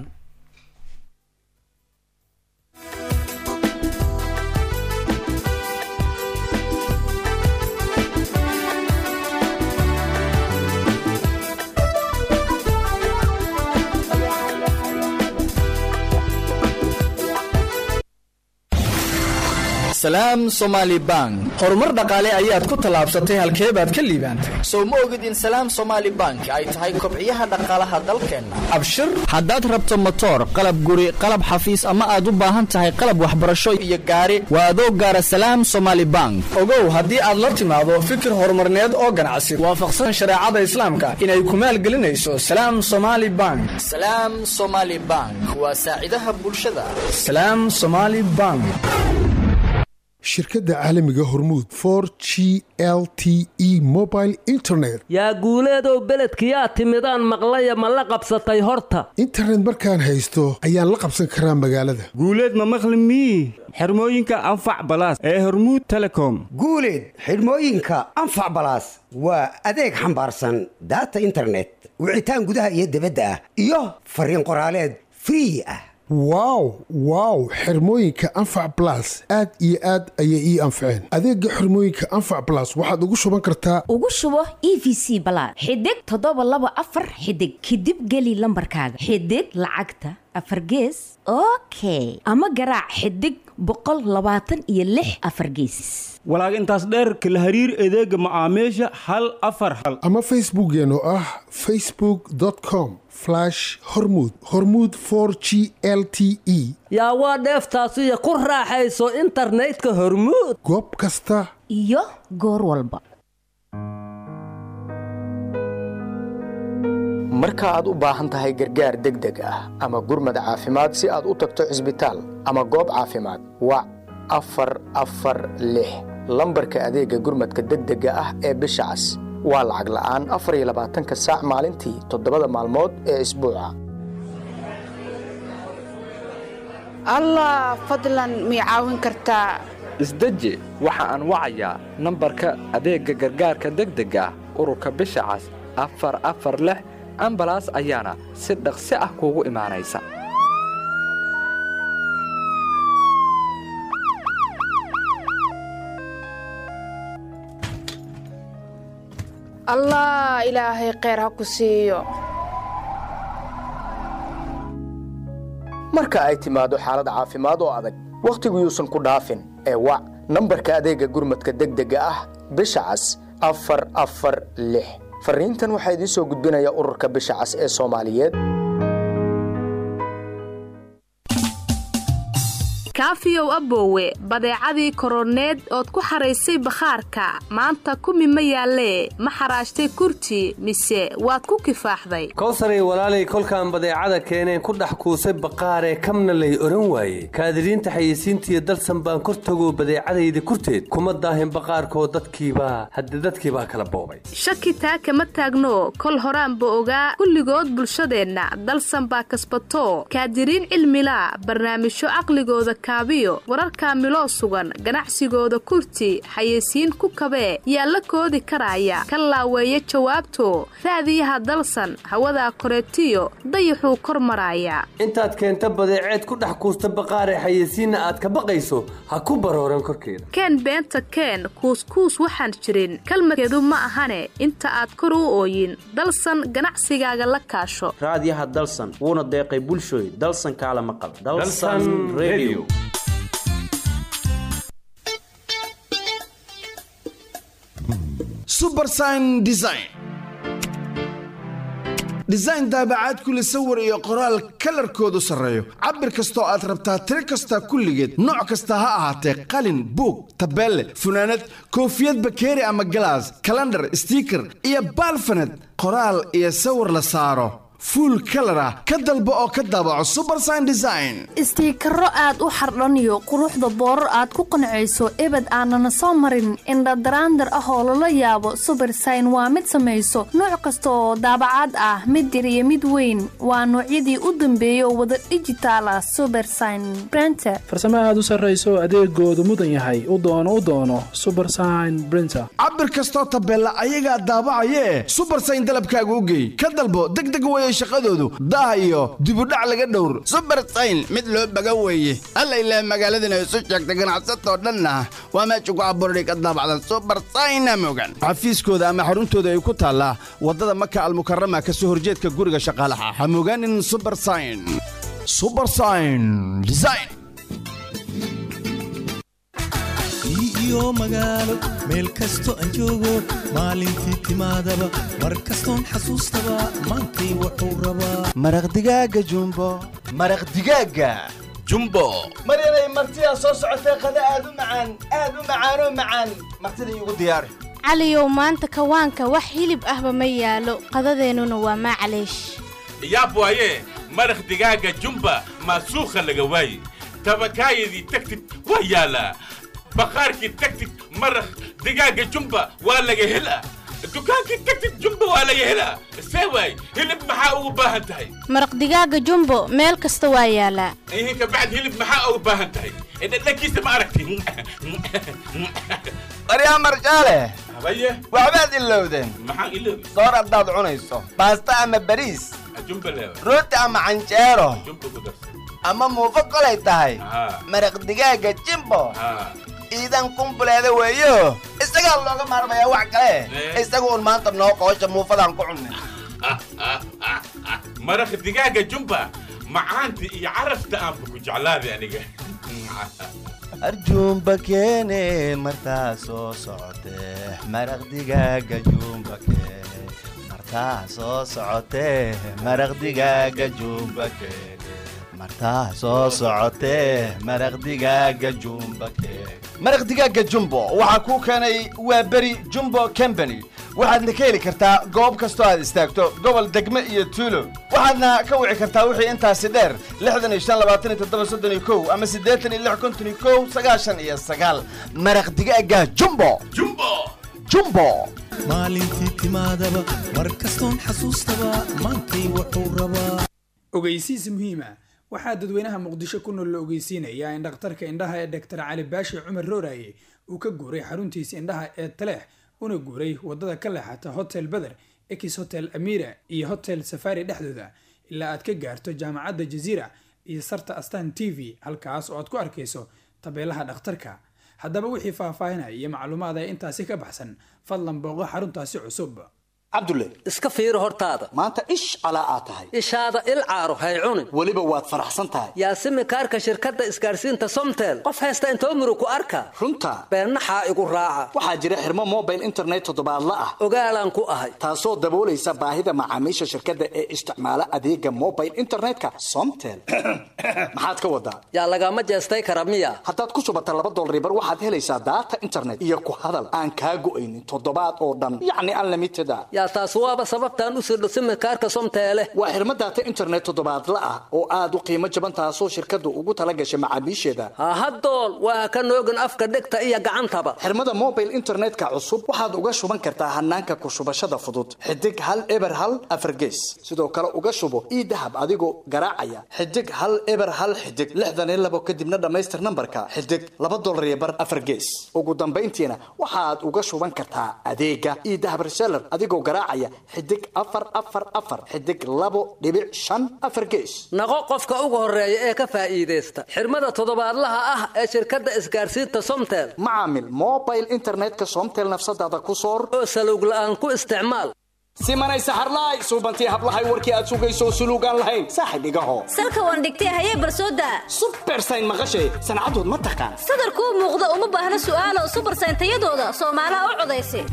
salaam somaali bank horumar dhaqaale ayaad ku tallaabsatay halkee baad ka liibaantay sow ma ogid in salaam somaali bank ay tahay kobciyaha dhaqaalaha dalkeenna abshir haddaad rabto motoor qalab guri qalab xafiis ama aad u baahan tahay qalab waxbarasho iyo gaari waa adoo gaara salaam somaali bank ogow haddii aad la timaado fikir horumarneed oo ganacsi waafaqsan shareecada islaamka inay ku maalgelinayso salaam somaali bank salaam somaali bank waa saacidaha bulshada salaam somaali bank shirkadda caalamiga hormuud for g l t e mobile internet yaa guuleedow beledkiyaa timidaan maqlaya ma la qabsatay horta internet markaan haysto ayaan la qabsan karaa magaalada guuleed ma maqli mii xirmooyinka anfac balaas ee hormuud telecom guuleed xidhmooyinka anfac balaas waa adeeg xambaarsan daata internet wicitaan gudaha iyo dibadda ah iyo fariin qoraaleed free ah wow wow xirmooyinka anfac blas aad iyo aad ayay ii anfaceen adeega xirmooyinka anfac blas waxaad ugu shuban kartaa ugu shubo e v c balaad xidig toddoba laba afar xidig kadib geli lambarkaaga xidig lacagta afar gees okay ama garaac xidig boqol labaatan iyo lix afar geesis walaag intaas dheer kala hariir adeega macaamiisha hal afar hal ama facebookeen oo ah facebook com hormud hormud for g l t e yaa waa dheeftaasiyo ku raaxayso internetka hormuud goob kasta iyo goor walba marka aad u baahan tahay gargaar degdeg ah ama gurmad caafimaad si aad u tagto cisbitaal ama goob caafimaad wac afar afar lix lambarka adeega gurmadka degdega ah ee bisha cas waa lacag la'aan afar iyo labaatanka saac maalintii toddobada maalmood ee isbuuca allah fadlan mii caawin kartaa isdeji waxa aan wacayaa nambarka adeegga gargaarka degdega ah ururka bisha cas afar afar lix ambalaas ayaana si dhaqsi ah kuugu imaanaysa allah ilaahay kheyr ha ku siiyo marka ay timaado xaalad caafimaad oo adag wakhtigu yuusan ku dhaafin ee wac nambarka adeegga gurmadka degdega ah bisha cas afar afar lix farriintan waxaa idiin soo gudbinaya ururka bisha cas ee soomaaliyeed kaafiyow aboowe badeecadii koroneed ood ku xaraysay bakhaarka maanta kumi ma yaallee ma xaraashtay kurti mise waad ku kifaaxday kowsaray walaalay kolkaan badeecada keeneen ku dhex kuusay baqaaree kamna lay odhan waaye kaadiriinta xayeysiintiiyo dalsan baan kor tagoo badeecadayda kurteed kuma daahin baqaarkoo dadkiibaa hadde dadkiibaa kala boobay shaki taa kama taagno kol horaanba ogaa kulligood bulshadeenna dalsan baa kasbatoo kaadiriin cilmilaa barnaamijyo caqligooda kaabiyo wararkaa miloo sugan ganacsigooda kurti xayeysiin ku kabee yaa la koodi karaya ka laaweeya jawaabto raadiyaha dalsan hawadaa koreetiyo dayaxuu kor maraaya intaad keenta badeeceed ku dhex kuusta baqaaree xayeysiinna aad ka baqayso ha ku barooran korkeeda keen beenta keen kuuskuus waxaan jirin kalmadkeedu ma ahane inta aad kor u ooyin dalsan ganacsigaaga la kaasho raadiyaha dalsan wuuna deeqay bulshooy dalsan kaala maqal subersign design design daabacaad kule sawir iyo qoraal kalarkoodu sarreeyo cabir kastoo aad rabtaa tiro kasta kulligeed nooc kasta ha ahaatee qalin buug tabeelle funaanad koofiyad bakeeri ama galaas kalandhar stiiker iyo baalfaned qoraal iyo sawir la saaro fuul kalar ah ka dalbo oo ka daabaco subersign design istiikaro aad u xardhaniyo quruxda boorar aad ku qancayso ebed aanana soo marin indhadaraandar ah oo lala yaabo subersign waa mid samayso nooc kasta oo daabacaad ah mid yar iyo mid weyn waa noocyadii u dambeeyay oo wada dhijitaal ah subersign brenter farsamo aad u sarrayso adeegoodu mudan yahay u doono u doono subersign brinter cabir kastoo tabeella ayagaa daabacayee subersign dalabkaaga u geey ka dalbo degdeg weye shaqadoodu daah iyo dibudhac laga dhowr subersayn mid loo baga weeye alla ilaah magaaladana isu sheegta ganacsatoo dhanna waa meesha ku abuurday ka daabacdan subersayna mogan xafiiskooda ama xaruntooda ay ku taallaa waddada maka almukarama ka soo horjeedka guriga shaqaalaha ha mogaanin subersayn subersayn design iyo magaalo meel kasto aan joogo maalintii timaadaba mar kastoon xasuustaba maantay wuxuu rabaa maraq digaaga jumbo maraq digaaga jumbo maryanay martidaa soo socotee qada aad u macaan aad u macaanoo macaan martida iigu diyaari caliyow maanta kawaanka wax hilib ahba ma yaalo qadadeennuna waa maclaysh yaab waaye maraq digaaga jumba maasuukha laga waaye tabakaayadii tagtid waa yaalaa baqaarkii tagtid maraq digaaga jumba waa laga helaa dukaankii tagtid jumba waa laga helaa see waay hilib maxaa ugu baahan tahay maraq digaaga jumbo meel kasta waa yaalaa ihin kabacd hilib maxaa ugu baahan tahay dhadhankiisa ma aragti baryaa marjaale habaye waxbaad ilowdeen maxaan iloobi soor haddaad cunayso baasta ama bariis jumba leewa rooti ama canjeero jumba ku darsan ama muufo kolay tahay haa maraq digaaga jimbo haa iidan kumbuleeda weeyo isagaa looga maarmayaa wax kale isagu un maanta noo qoosha muufadaan ku cunnay maraq digaaga jumba macaanta iyo carafta aanba ku jeclaaday aniga arjuumba keene martaa soo socotee maraq digaaga juumba keene martaa soo socotee maraq digaaga juumba keene martaa soo socotee maraq digaaga juumba keene maraq digaaga jumbo waxaa kuu keenay waa beri jumbo company waxaadna ka heli kartaa goob kastoo aad istaagto gobol degme iyo tuulo waxaadna ka wici kartaa wixii intaasi dheer lixdan iyo shan labaatan iyo toddoba soddon iyo kow ama siddeetan iyo lix konton iyo kow sagaashan iyo sagaal maraq digaaga jumbo jumbo jumbo maalintii timaadaba mar kastoon xasuustaba maantay wuxuu rabaa ogeysiis muhiima waxaa dadweynaha muqdisho ku nool la ogeysiinayaa in dhakhtarka indhaha ee doctor cali baashi cumar rooraye uu ka guuray xaruntiisa indhaha ee taleex una guuray wadada ka leexata hotel beder ex hotel amira iyo hotel safari dhexdooda ilaa aad ka gaarto jaamacadda jaziira iyo sarta astan t v halkaas oo aad ku arkayso tabeelaha dhakhtarka haddaba wixii faahfaahinaya iyo macluumaad ee intaasi ka baxsan fadlan booqo xaruntaasi cusub cabdulle iska fiiri hortaada maanta ish calaa aad tahay ishaada il caaro hay cunin weliba waad faraxsan tahay yaasimi kaarka shirkadda isgaarsiinta somtel qof haysta intoo murug ku arka runta beennaxaa igu raaca waxaa jira xirmo mobile internet toddobaadla ah ogaalaan ku ahay taasoo daboolaysa baahida macaamiisha shirkadda ee isticmaala adeega mobile internetka somtel maxaad ka wadaa yaa lagama jeestay kara miya haddaad ku shubata laba dolaribar waxaad helaysaa daata internet iyo ku hadal aan kaa go'aynin toddobaad oo dhan yacni unlimited a yaa taas waaba sababtaan u sirdho simikaarka somteele waa xirmo daata internet toddobaadla ah oo aad u qiimo jaban taasoo shirkaddu ugu tala gashay macaamiisheeda hahadool waa ka noogin afka dhegta iyo gacantaba xirmada mobile internetka cusub waxaad uga shuban kartaa hanaanka ku shubashada fudud xidig hal eber hal afargees sidoo kale uga shubo ii dahab adigoo garaacaya xidig hal eber hal xidig lixdan iyo labo kadibna dhammaystir nambarka xidig laba dolar iyo bar afargees ugu dambayntiina waxaad uga shuban kartaa adeega ii dahab reseller adigoo garaacaya xidig afar afar afar xidig labo dhibic shan afar gees naqo qofka ugu horeeya ee ka faa'iidaysta xirmada toddobaadlaha ah ee shirkadda isgaarsiinta somtel macaamil mobile internetka somtel nafsadaada ku soor oo salowg la'aan ku isticmaal simanay saxarlaay suubantii hablahay warkii aad sugayso suluugaan lahayn saaxib igaho salka waan dhigtay hayee barsooda subersayn maqashay sancadood ma taqaan sadarkuu muuqda uma baahna su'aalo subersayn tayadooda soomaalaha u codaysa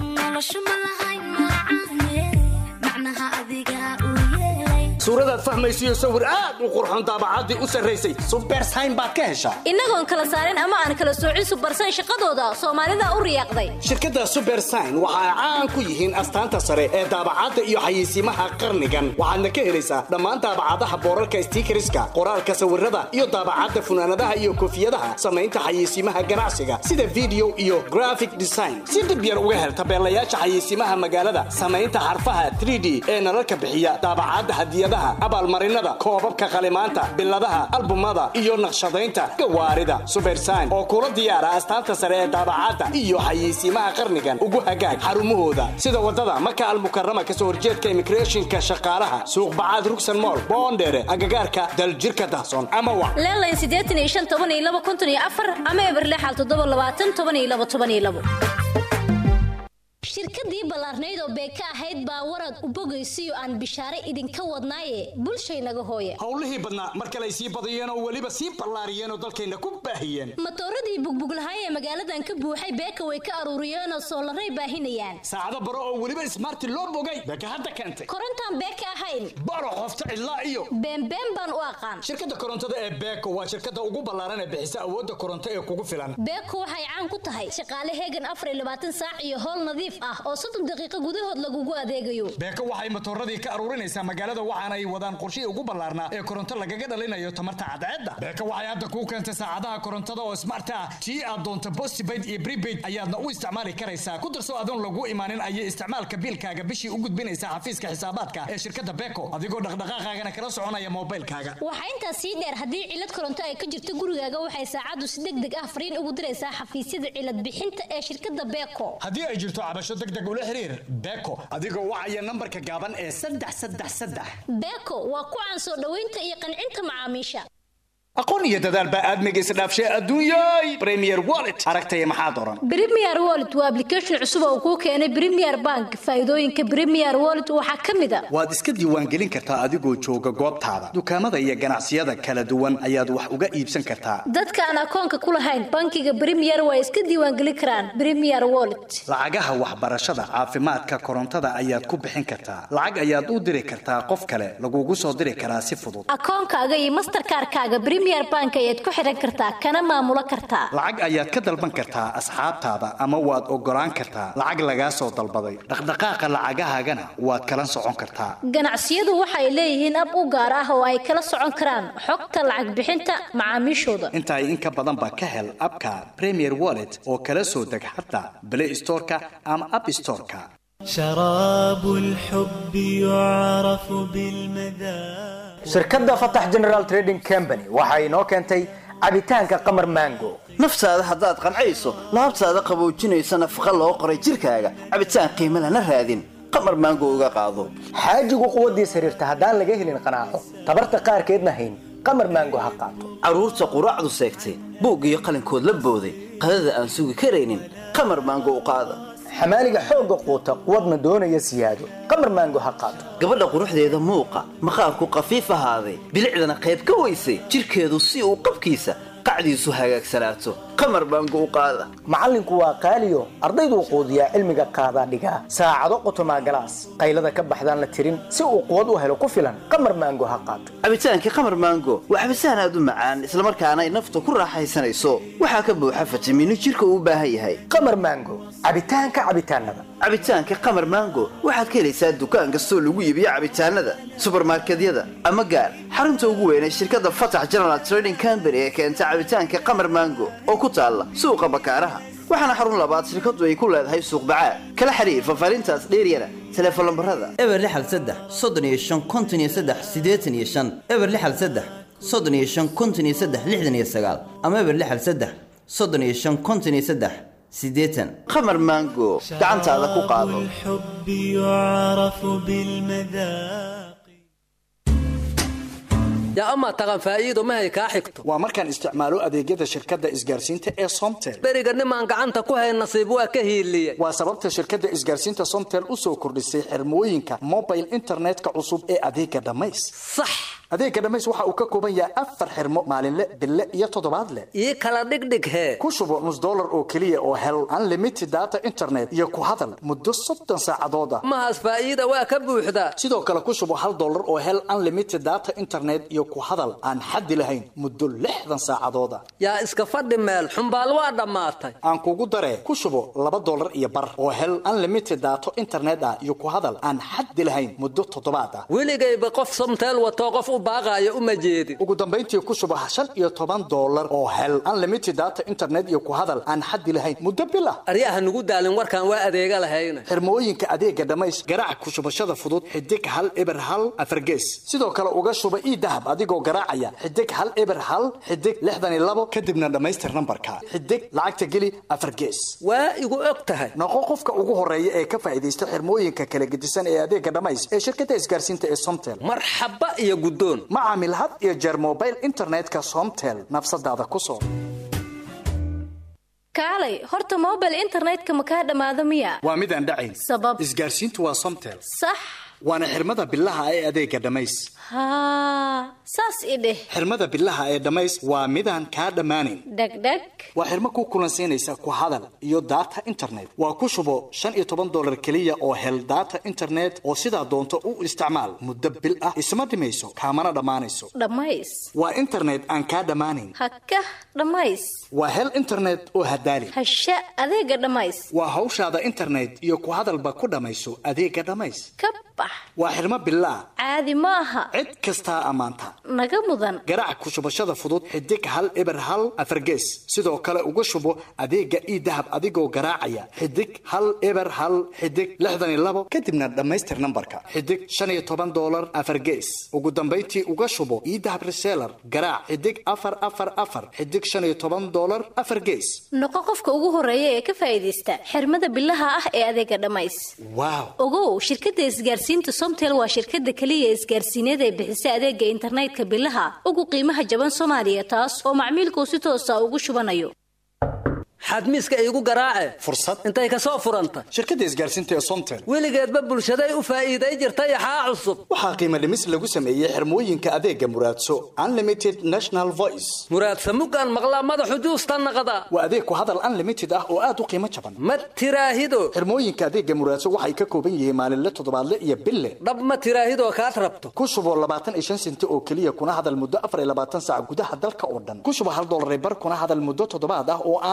suuradaad fahmaysiyo sawir aad u qurxoon daabacaddii u sarraysay subersayn baad ka heshaa innagoon kala saarin ama aan kala soocin subersayn shaqadooda soomaalida u riyaaqday shirkadda subersayn waxa ay caan ku yihiin astaanta sare ee daabacadda iyo xayeysiimaha qarnigan waxaadna ka helaysaa dhammaan daabacadaha boorarka stiikariska qoraalka sawirada iyo daabacadda funaanadaha iyo koofiyadaha samaynta xayeysiimaha ganacsiga sida video iyo graphic design si dhib yar uga hel tabeelayaasha xayeysiimaha magaalada samaynta xarfaha 3d ee nalalka bixiya daabacadda hadiyadaha abaalmarinada koobabka qalimaanta biladaha albumada iyo naqshadaynta gawaarida subersayn oo kula diyaara astaanta sare ee daabacadda iyo xayeysiimaha qarnigan ugu hagaag xarumahooda sida wadada maka almukarama kasoo horjeedka immigrationka shaqaalaha suuq bacaad rugsan mool boondheere agagaarka daljirka dahsoon ama wa leelayn siddeetan iyo shan toban iyo laba konton iyo afar ama eberlexal toddoba labaatan toban iyo laba toban iyo labo shirkadii ballaarnayd oo beeka ahayd baa warad u bogaysiyo aan bishaare idinka wadnaaye bulshaynaga hooya howlihii badnaa mar kale ay sii badiyeen oo weliba sii ballaariyeen oo dalkayna ku baahiyeen matooradii bugbuglahay ee magaaladan ka buuxay beeka way ka aruuriyeenoo soolaray baahinayaan saacado baro oo weliba ismaarti loo bogay beeka hadda keentay korontaan beeka ahayn baro qofta cidlaa iyo beenbeen baan u aqaan shirkadda korontada ee beeko waa shirkadda ugu ballaaran ee bixisa awoodda koronto ee kugu filan beeko waxay caan ku tahay shaqaale heegan afar iyo labaatan saac iyo howl nadiif ah oo soddon daqiiqo gudahood lagugu adeegayo beeko waxay matooradii ka aruurinaysaa magaalada waxaana ay wadaan qorshihii ugu ballaarnaa ee koronto lagaga dhalinayo tamarta cadceedda beeko waxay hadda kuu keentay saacadaha korontada oo smart ah tii aad doonto postpaid iyo prepaid ayaadna u isticmaali karaysaa ku darso adoon lagu imaanin ayay isticmaalka biilkaaga bishii u gudbinaysaa xafiiska xisaabaadka ee shirkadda beeko adigoo dhaqdhaqaaqaagana kala soconaya moobilkaaga waxaa intaas sii dheer haddii cilad koronto ay ka jirto gurigaaga waxay saacaddu si deg deg ah fariin ugu diraysaa xafiisyada cilad bixinta ee shirkadda beeko haddii ay jirto cabasho deg deg ula xiriir beeko adigoo wacaya nambarka gaaban ee saddex saddex saddex beeko waa ku caan soo dhoweynta iyo qancinta macaamiisha aqoon iyo dadaal baa aadmiga isdhaafshay adduunyay premier wallet aragtaya maxaad oran premier wallet waa application cusub oo kuu keenay premier bank faa'iidooyinka premier wallet waxaa ka mid a waad iska diiwaangelin kartaa adigoo jooga goobtaada dukaamada iyo ganacsiyada kala duwan ayaad wax uga iibsan kartaa dadka aan akoonka ku lahayn bankiga premier waa iska diiwaangelin karaan premier wallet lacagaha waxbarashada caafimaadka korontada ayaad ku bixin kartaa lacag ayaad u diri kartaa qof kale lagugu soo diri karaa si fudud akoonkaaga iyo masterkaarkaaga premier bank ayaad ku xiran kartaa kana maamulo kartaa lacag ayaad ka dalban kartaa asxaabtaada ama waad ogolaan kartaa lacag lagaa soo dalbaday dhaqdhaqaaqa lacagahaagana waad kala socon kartaa ganacsiyadu waxay leeyihiin ab u gaar ah oo ay kala socon karaan xogta lacag bixinta macaamiishooda intaay in ka badanba ka hel abka premier wallet oo kala soo deg xataa play storeka ama app storeka شراب الحب يعرف بالمذاق shirkadda fatax general trading company waxa inoo keentay cabitaanka qamar mango naftaada haddaad qancayso laabtaada qaboojinaysa nafaqa loo qoray jirkaaga cabitaan qiimo lana raadin qamar maango uga qaado xaajigu quwaddiis xiriirta haddaan laga helin qanaaco tabarta qaarkeedna hayn qamar mango ha qaato carruurta quraacdu seegtay buug iyo qalinkood la booday qadada aan sugi karaynin qamar maango u qaada xamaaliga xoogga quuta quwadna doonaya siyaado qamar maango ha qaato gabadha quruxdeeda muuqa maqaarku qafiif ahaaday bilicdana qayb ka weysay jirkeedu si uu qabkiisa qacdiisu hagaagsanaato qamar baango u qaada macallinku waa qaaliyo ardayduu quudiyaa cilmiga qaadaa dhigaa saacado qotomaa galaas qaylada ka baxdaan la tirin si uu quwad u helo ku filan qamar maango ha qaato cabitaankii qamar maango waa cabitaan aad u macaan islamarkaana ay nafta ku raaxaysanayso waxaa ka buuxa fitamiino jirka uu u baahan yahay qamar maango cabitaanka cabitaanada cabitaanka qamar maango waxaad ka helaysaa dukaan kastoo lagu iibiyo cabitaanada subarmarkedyada ama gaar xarunta ugu weyn ee shirkadda fatax general trading company ee keenta cabitaanka qamar maango oo ku taalla suuqa bakaaraha waxaana xarun labaad shirkadu ay ku leedahay suuq bacaad kala xiriir fafaarintaas dheeryana teleefon lambarada eber lixal saddex soddon iyo shan konton iyo saddex siddeetan iyo shan eber lixal saddex soddon iyo shan konton iyo saddex lixdan iyo sagaal ama eber lixal saddex soddon iyo shan konton iyo saddex siddeetan qamar maango gacantaada ku qaado الحب يعرف بالمذاق yaa amaa taqan faa'iido mahay kaa xigto waa markaan isticmaalo adeegyada shirkadda isgaarsiinta ee somtel beriga nimaan gacanta ku hayn nasiib waa ka hiiliyey waa sababta shirkadda isgaarsiinta somtel u soo kordhisay xirmooyinka mobile internetka cusub ee adeega dhammays sax adeega dhammays waxa uu ka kooban yahay afar xirmo maalinle bille iyo toddobaadle ii kala dhigdhig hee ku shubo nus dollar oo keliya oo hel unlimited data internet iyo ku hadal muddo soddon saacadood ah mahaas faa'iida waa ka buuxdaa sidoo kale ku shubo hal dollar oo hel unlimited data internet iyo ku hadal aan xaddi lahayn muddo lixdan saacadood ah yaa iska fadhi meel xumbaal waa dhammaatay aan kugu daree ku shubo laba dollar iyo bar oo hel unlimited daato internet ah iyo ku hadal aan xaddi lahayn muddo toddobaad ah weligayba qof somteel watoo qof u baaqaayo uma jeedin ugu dambayntii ku shubo shan iyo toban dollar oo hel unlimited data internet iyo ku hadal aan xaddi lahayn muddo bil ah aryaha nugu daalin warkaan waa adeega lahayna xirmooyinka adeega dhammays garaac ku shubashada fudud xidig hal eber hal afargees sidoo kale uga shuba ii dahab adigoo garaacaya xidig hal eber hal xidig lixdan iyo labo kadibna dhammaystir nambarka xidig lacagta geli afar gees waa igu og tahay noqo qofka ugu horeeya ee ka faa'iidaysta xirmooyinka kala gedisan ee adeega dhammays ee shirkadda isgaarsiinta ee somtel marxaba iyo guddoon ma caamil had iyo jeer mobile internetka somtel nafsadaada ku soo kaalay horta mobile internetka ma kaa dhammaado miya waa mid aan dhacayn sabab isgaarsiintu waa somtel sax waana xirmada bilaha ee adeega dhammays haa saas i dheh xirmada bilaha ee dhammays waa midaan kaa dhammaanayn dhegdheg waa xirmo ku kulansiinaysa ku hadal iyo data internet waa ku shubo shan iyo toban dollar keliya oo hel data internet oo sidaa doonto u isticmaal muddo bil ah isma dhimayso kaamana dhammaanayso dhammays waa internet aan kaa dhammaanayn haka dhammays waa hel internet oo hadaali hasha adeega dhammays waa hawshaada internet iyo ku hadalba ku dhammayso adeega dhammays ka bax waa xirmo bilaa caadi ma aha cid kastaa ammaanta naga mudan garaac ku shubashada fudud xidig hal eber hal afargees sidoo kale uga shubo adeega ii dahab adigoo garaacaya xidig hal eber hal xidig lixdan iyo labo kadibna dhammaystir nambarka xidig shan iyo toban dollar afargees ugu dambayntii uga shubo ii dahab reseller garaac xidig afar afar afar xidig shan iyo toban dollar afar gees noqo qofka ugu horeeya ee ka faa'iidaysta xirmada bilaha ah ee adeega dhammays waaw ogow shirkadda isgaarsiinta somtel waa shirkadda keliya isgaarsiineed ee bixisa adeega internetka bilaha ugu qiimaha jaban soomaaliya taas oo macmiilkuu si toosa ugu shubanayo xadmiiska iigu garaace fursad intay ka soo furanta shirkadda isgaarsiinta ee somtel weligeedba bulshaday u faa'iiday jirta yaxaa cusub waxaa qiimo dhimis lagu sameeyey xirmooyinka adeega muraadso unlimited national voice muraadsa mugaan maqlaa madaxu juusta naqda waa adeeg ku hadal unlimited ah oo aad u qiimo jaban ma tiraahido xirmooyinka adeega muraadso waxay ka kooban yihiin maalinle toddobaadle iyo bille dhab ma tiraahidoo kaad rabto ku shubo labaatan iyo shan senti oo keliya kuna hadal muddo afar iyo labaatan saac gudaha dalka oo dhan ku shubo hal dollar bar kuna hadal muddo toddobaad ah oo aan marnaba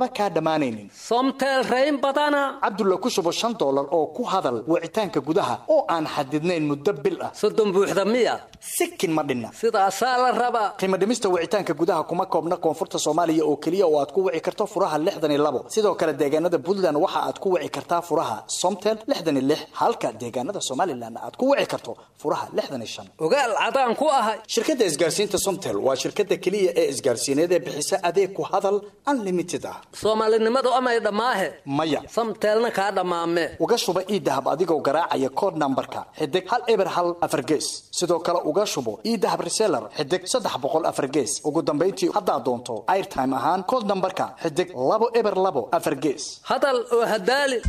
marnaba kaa dhammaanaynin somtel rayn badana cabdulla ku shubo shan dollar oo ku hadal wicitaanka gudaha oo aan xadidnayn muddo bil ah soddon buuxda miya sikin ma dhinna sidaasaa la rabaa qiimo dhimista wicitaanka gudaha kuma koobna koonfurta soomaaliya oo keliya oo aad ku wici karto furaha lixdan iyo labo sidoo kale deegaanada puntland waxa aad ku wici kartaa furaha somtel lixdan iyo lix halka deegaanada somalilan aad ku wici karto furaha lixdan iyo shan ogaal cadaan ku ahay shirkadda isgaarsiinta somtel waa shirkadda keliya ee isgaarsiineed ee bixisa adeeg ku hadal unlimited ah soomaalinimadu amay dhammaahe maya samteelna kaa dhammaame uga shuba iidahab adigoo garaacaya kood nambarka xidig hal eber hal afar gees sidoo kale uga shubo iidahab reseller xidig saddex boqol afar gees ugu dambayntii haddaad doonto airtime ahaan kood nambarka xidig labo eber labo afar gees hadal oo hadaali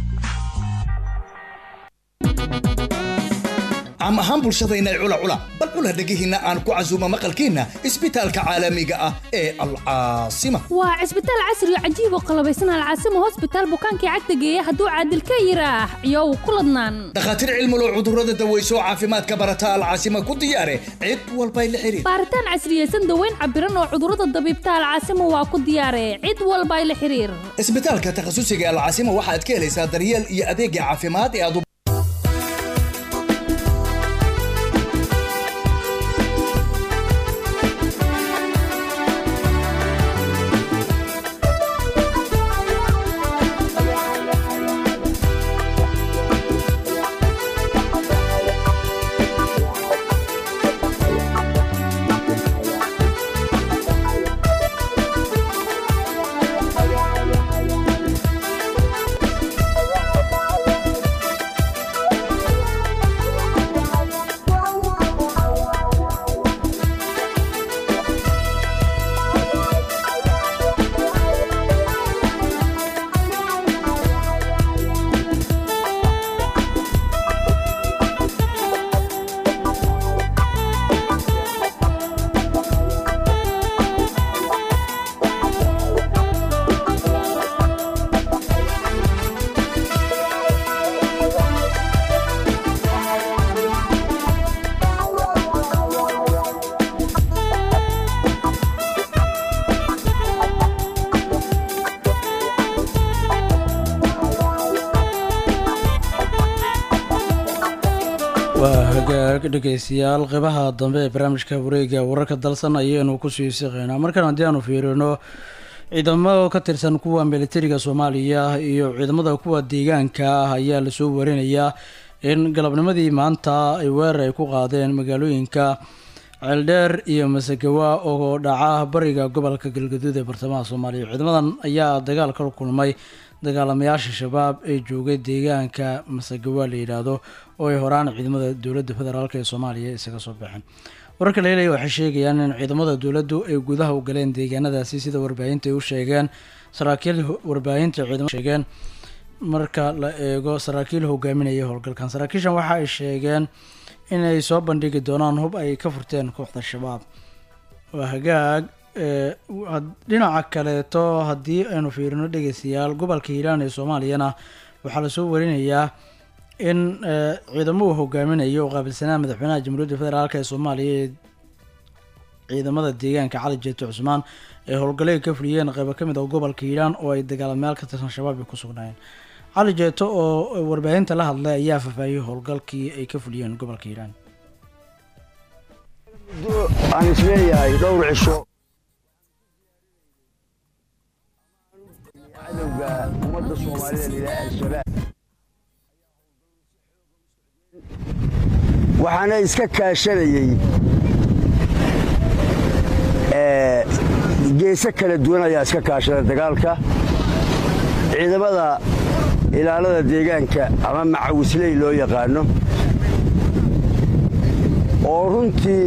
caam ahaan bulshadayna cula cula bal cula dhegihiinna aan ku casuumo maqalkiinna isbitaalka caalamiga ah ee alcaasima waa cisbitaal casri oo cajiib oo qalabaysan alcaasima hosbitaal bukaankii cagta geeya hadduu caadil ka yiraax iyow ku ladnaan dhakhaatiir cilmulo cudurrada daweyso caafimaadka barata alcaasima ku diyaare cid walbay la xiriir baaritaan casriyeysan daweyn cabiran oo cudurrada dabiibta alcaasima waa ku diyaare cid walbay la xiriir isbitaalka takhasusiga alcaasima waxaad ka helaysaa daryeel iyo adeegga caafimaad ee aad waa hagaag dhegeystayaal qeybaha dambe ee barnaamijka wareega wararka dalsan ayaynu kusii siqeynaa markan haddii aanu fiirino ciidamo ka tirsan kuwa militariga soomaaliya iyo ciidamada kuwa deegaanka ah ayaa lasoo warinayaa in galabnimadii maanta ay weerar ay ku qaadeen magaalooyinka ceeldheer iyo masagawa oo dhaca bariga gobolka galgaduud ee bartamaha soomaaliya ciidamadan ayaa dagaal ka kulmay dagaalamayaasha shabaab ee joogay deegaanka masagawa la yidhaahdo oo ay horaan ciidamada dowladda federaalk ee soomaaliya isaga soo baxeen wararka la helaya waxay sheegayaan in ciidamada dowladdu ay gudaha u galeen deegaanadaasi sida warbaahinta ay u sheegeen saraakiil warbaahinta ciidamada sheegeen marka la eego saraakiil hogaaminaya howlgalkan saraakiishan waxa ay sheegeen inay soo bandhigi doonaan hub ay ka furteen kooxda shabaab waa hagaag dhinaca kaleeto haddii aynu fiirino dhegeystayaal gobolka hiiraan ee soomaaliyana waxaa lasoo warinayaa in ciidamo uu hogaaminayo oo qaabilsanaa madaxweynaha jamhuuriyadda federaalk ee soomaaliya ee ciidamada deegaanka cali jeeto cusmaan ay howlgalay ka fuliyeen qeybo ka mid ah gobolka hiiraan oo ay dagaalamayaal ka tirsan shabaab ay ku sugnaayeen cali jeeto oo warbaahinta la hadlay ayaa faahfaahiyey howlgalkii ay ka fuliyeen gobolka hiiraan aan isleeyahay dhowr cisho cadowga ummadda soomaalida lilaah al-shabaab waxaana iska kaashanayey geese kala duwan ayaa iska kaashada dagaalka ciidamada ilaalada deegaanka ama macawisley loo yaqaano oo runtii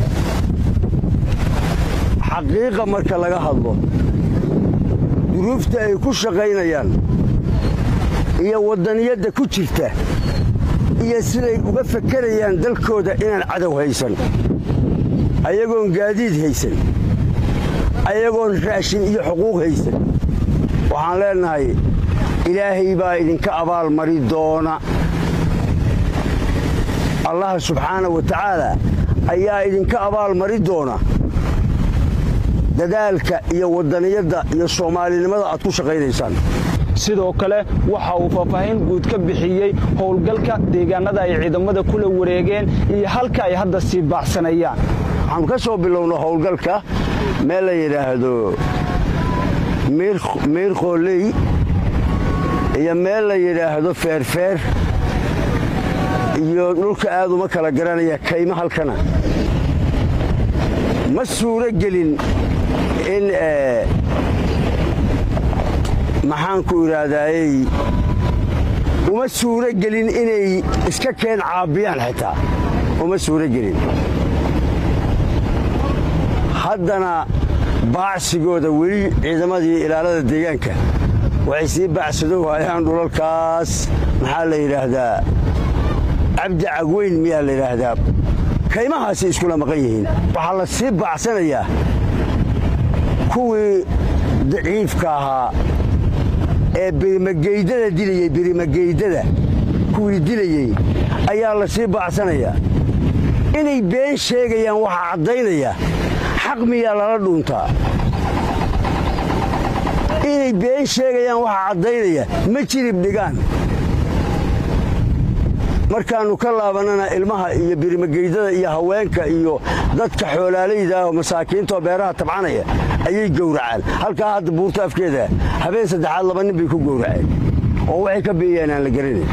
xaqiiqa marka laga hadlo duruufta ay ku shaqaynayaan iyo waddaniyadda ku jirta iyo siday uga fakerayaan dalkooda inaan cadow haysan ayagoon gaadiid haysan ayagoon raashin iyo xuquuq haysan waxaan leennahay ilaahay baa idinka abaalmari doona allaha subxaana wa tacaala ayaa idinka abaalmari doona dadaalka iyo wadaniyadda iyo soomaalinimada aad ku shaqaynaysaan sidoo kale waxa uu faahfaahin guud ka bixiyey howlgalka deegaanada ay ciidamada kula wareegeen iyo halka ay hadda sii baacsanayaan waxaanu ka soo bilowno howlgalka meel la yidhaahdo miir qooley iyo meel la yidhaahdo feerfeer iyo dhulka aad uma kala garanaya kaymo halkana ma suuro gelin in maxaanku idhaahdaayey uma suuro gelin inay iska keen caabiyaan xitaa uma suuro gelin haddana baacsigooda weli ciidamadii ilaalada deegaanka waxay sii baacsado waayaan dhulalkaas maxaa la yidhaahdaa cabdi cagweyn miyaa la yidhaahdaa kaymahaasi iskula maqan yihiin waxaa la sii baacsanayaa kuwii daciifka ahaa ee birimageydada dilayey birimageydada kuwii dilayey ayaa la sii baacsanayaa inay been sheegayaan waxaa caddaynaya xaq miyaa lala dhuuntaa inay been sheegayaan waxaa caddaynaya ma jirib dhigaan markaannu ka laabannana ilmaha iyo birimageydada iyo haweenka iyo dadka xoolaalayda ah oo masaakiintaoo beeraha tabcanaya ayay gowracaan halkaa hadda buurta afkeeda habeen saddexaad laba nin bay ku gowraceen oo waxay ka beeyaan aan la garanayn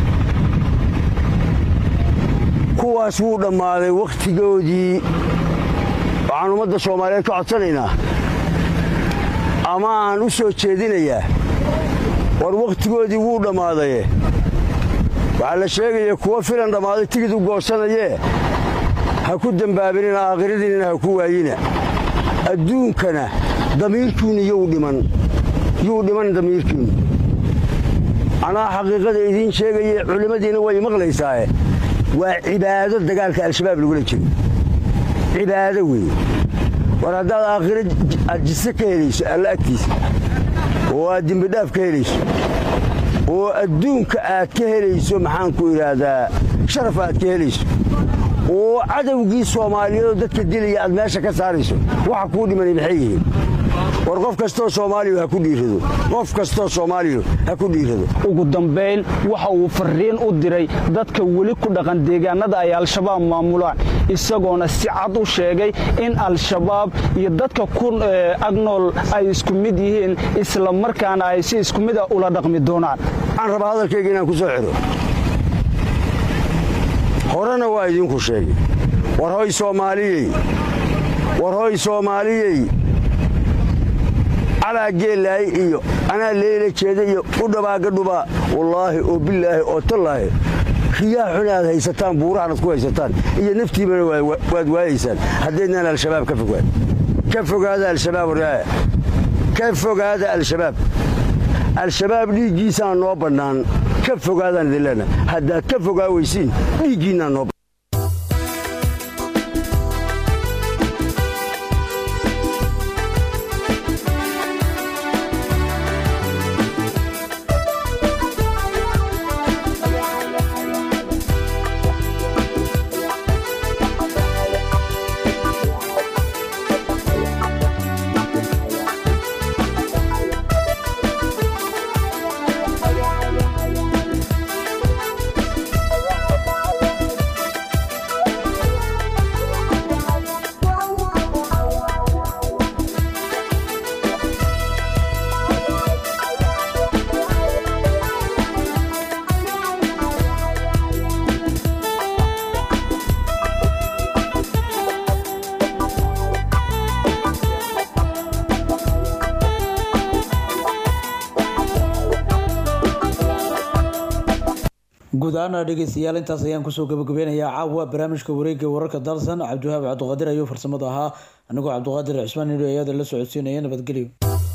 kuwaas wuu dhammaaday wakhtigoodii waxaan ummadda soomaaliyeed ka codsanaynaa ama aan u soo jeedinayaa war wakhtigoodii wuu dhammaadaye waxaa la sheegaya kuwa filan dhammaaday tigid u goosanayee ha ku dembaabinina aakhiradiinnina ha ku waayina adduunkana damiirkiinnu yuu dhiman yuu dhiman damiirkiinnu anaa xaqiiqada idiin sheegaye culimmadiina way maqlaysaaye waa cibaado dagaalka al-shabaab lagula jiro cibaado weeye war haddaad aakhiro aad jise ka helayso alla agtiisa oo aad dembidhaaf ka helayso oo adduunka aad ka helayso maxaanku idhaahdaa sharaf aad ka helayso oo cadowgii soomaaliyeedoo dadka dilaya aad meesha ka saarayso waxa kuu dhimanay maxay yihiin war qof kastoo soomaaliya ha ku dhiirado qof kastoo soomaaliya ha ku dhiirado ugu dambayn waxa uu fariin u diray dadka weli ku dhaqan deegaanada ay al-shabaab maamulaan isagoona si cad u sheegay in al-shabaab iyo dadka ku agnool ay isku mid yihiin isla markaana ay si isku mid a ula dhaqmi doonaan waxaan rabaa hadalkayga inaan ku soo xidho horena waa idinku sheegay war hoy soomaaliyey war hoy soomaaliyey calaa geellaay iyo anaa leela jeeda iyo u dhabaaga dhubaa wallaahi oo bilaahi oo tallaahi riyaa xun aad haysataan buurahan aad ku haysataan iyo naftiibana waad waayaysaan haddaydnaan al-shabaab ka fogaan ka fogaada al-shabaab waraaya ka fogaada al-shabaab al-shabaab dhiiggiisaa noo bannaan ka fogaadaan idin leenaha haddaad ka fogaa weysiin dhiiggiinnaa noo guud ahaana dhegeystayaal intaas ayaan kusoo gabagabeynayaa caawa barnaamijka wareegga wararka dalsan cabdiwahaab cabdiqaadir ayuu farsamada ahaa anigoo cabdiqaadir cismaan nidho ayada la socodsiinaya nabadgelyo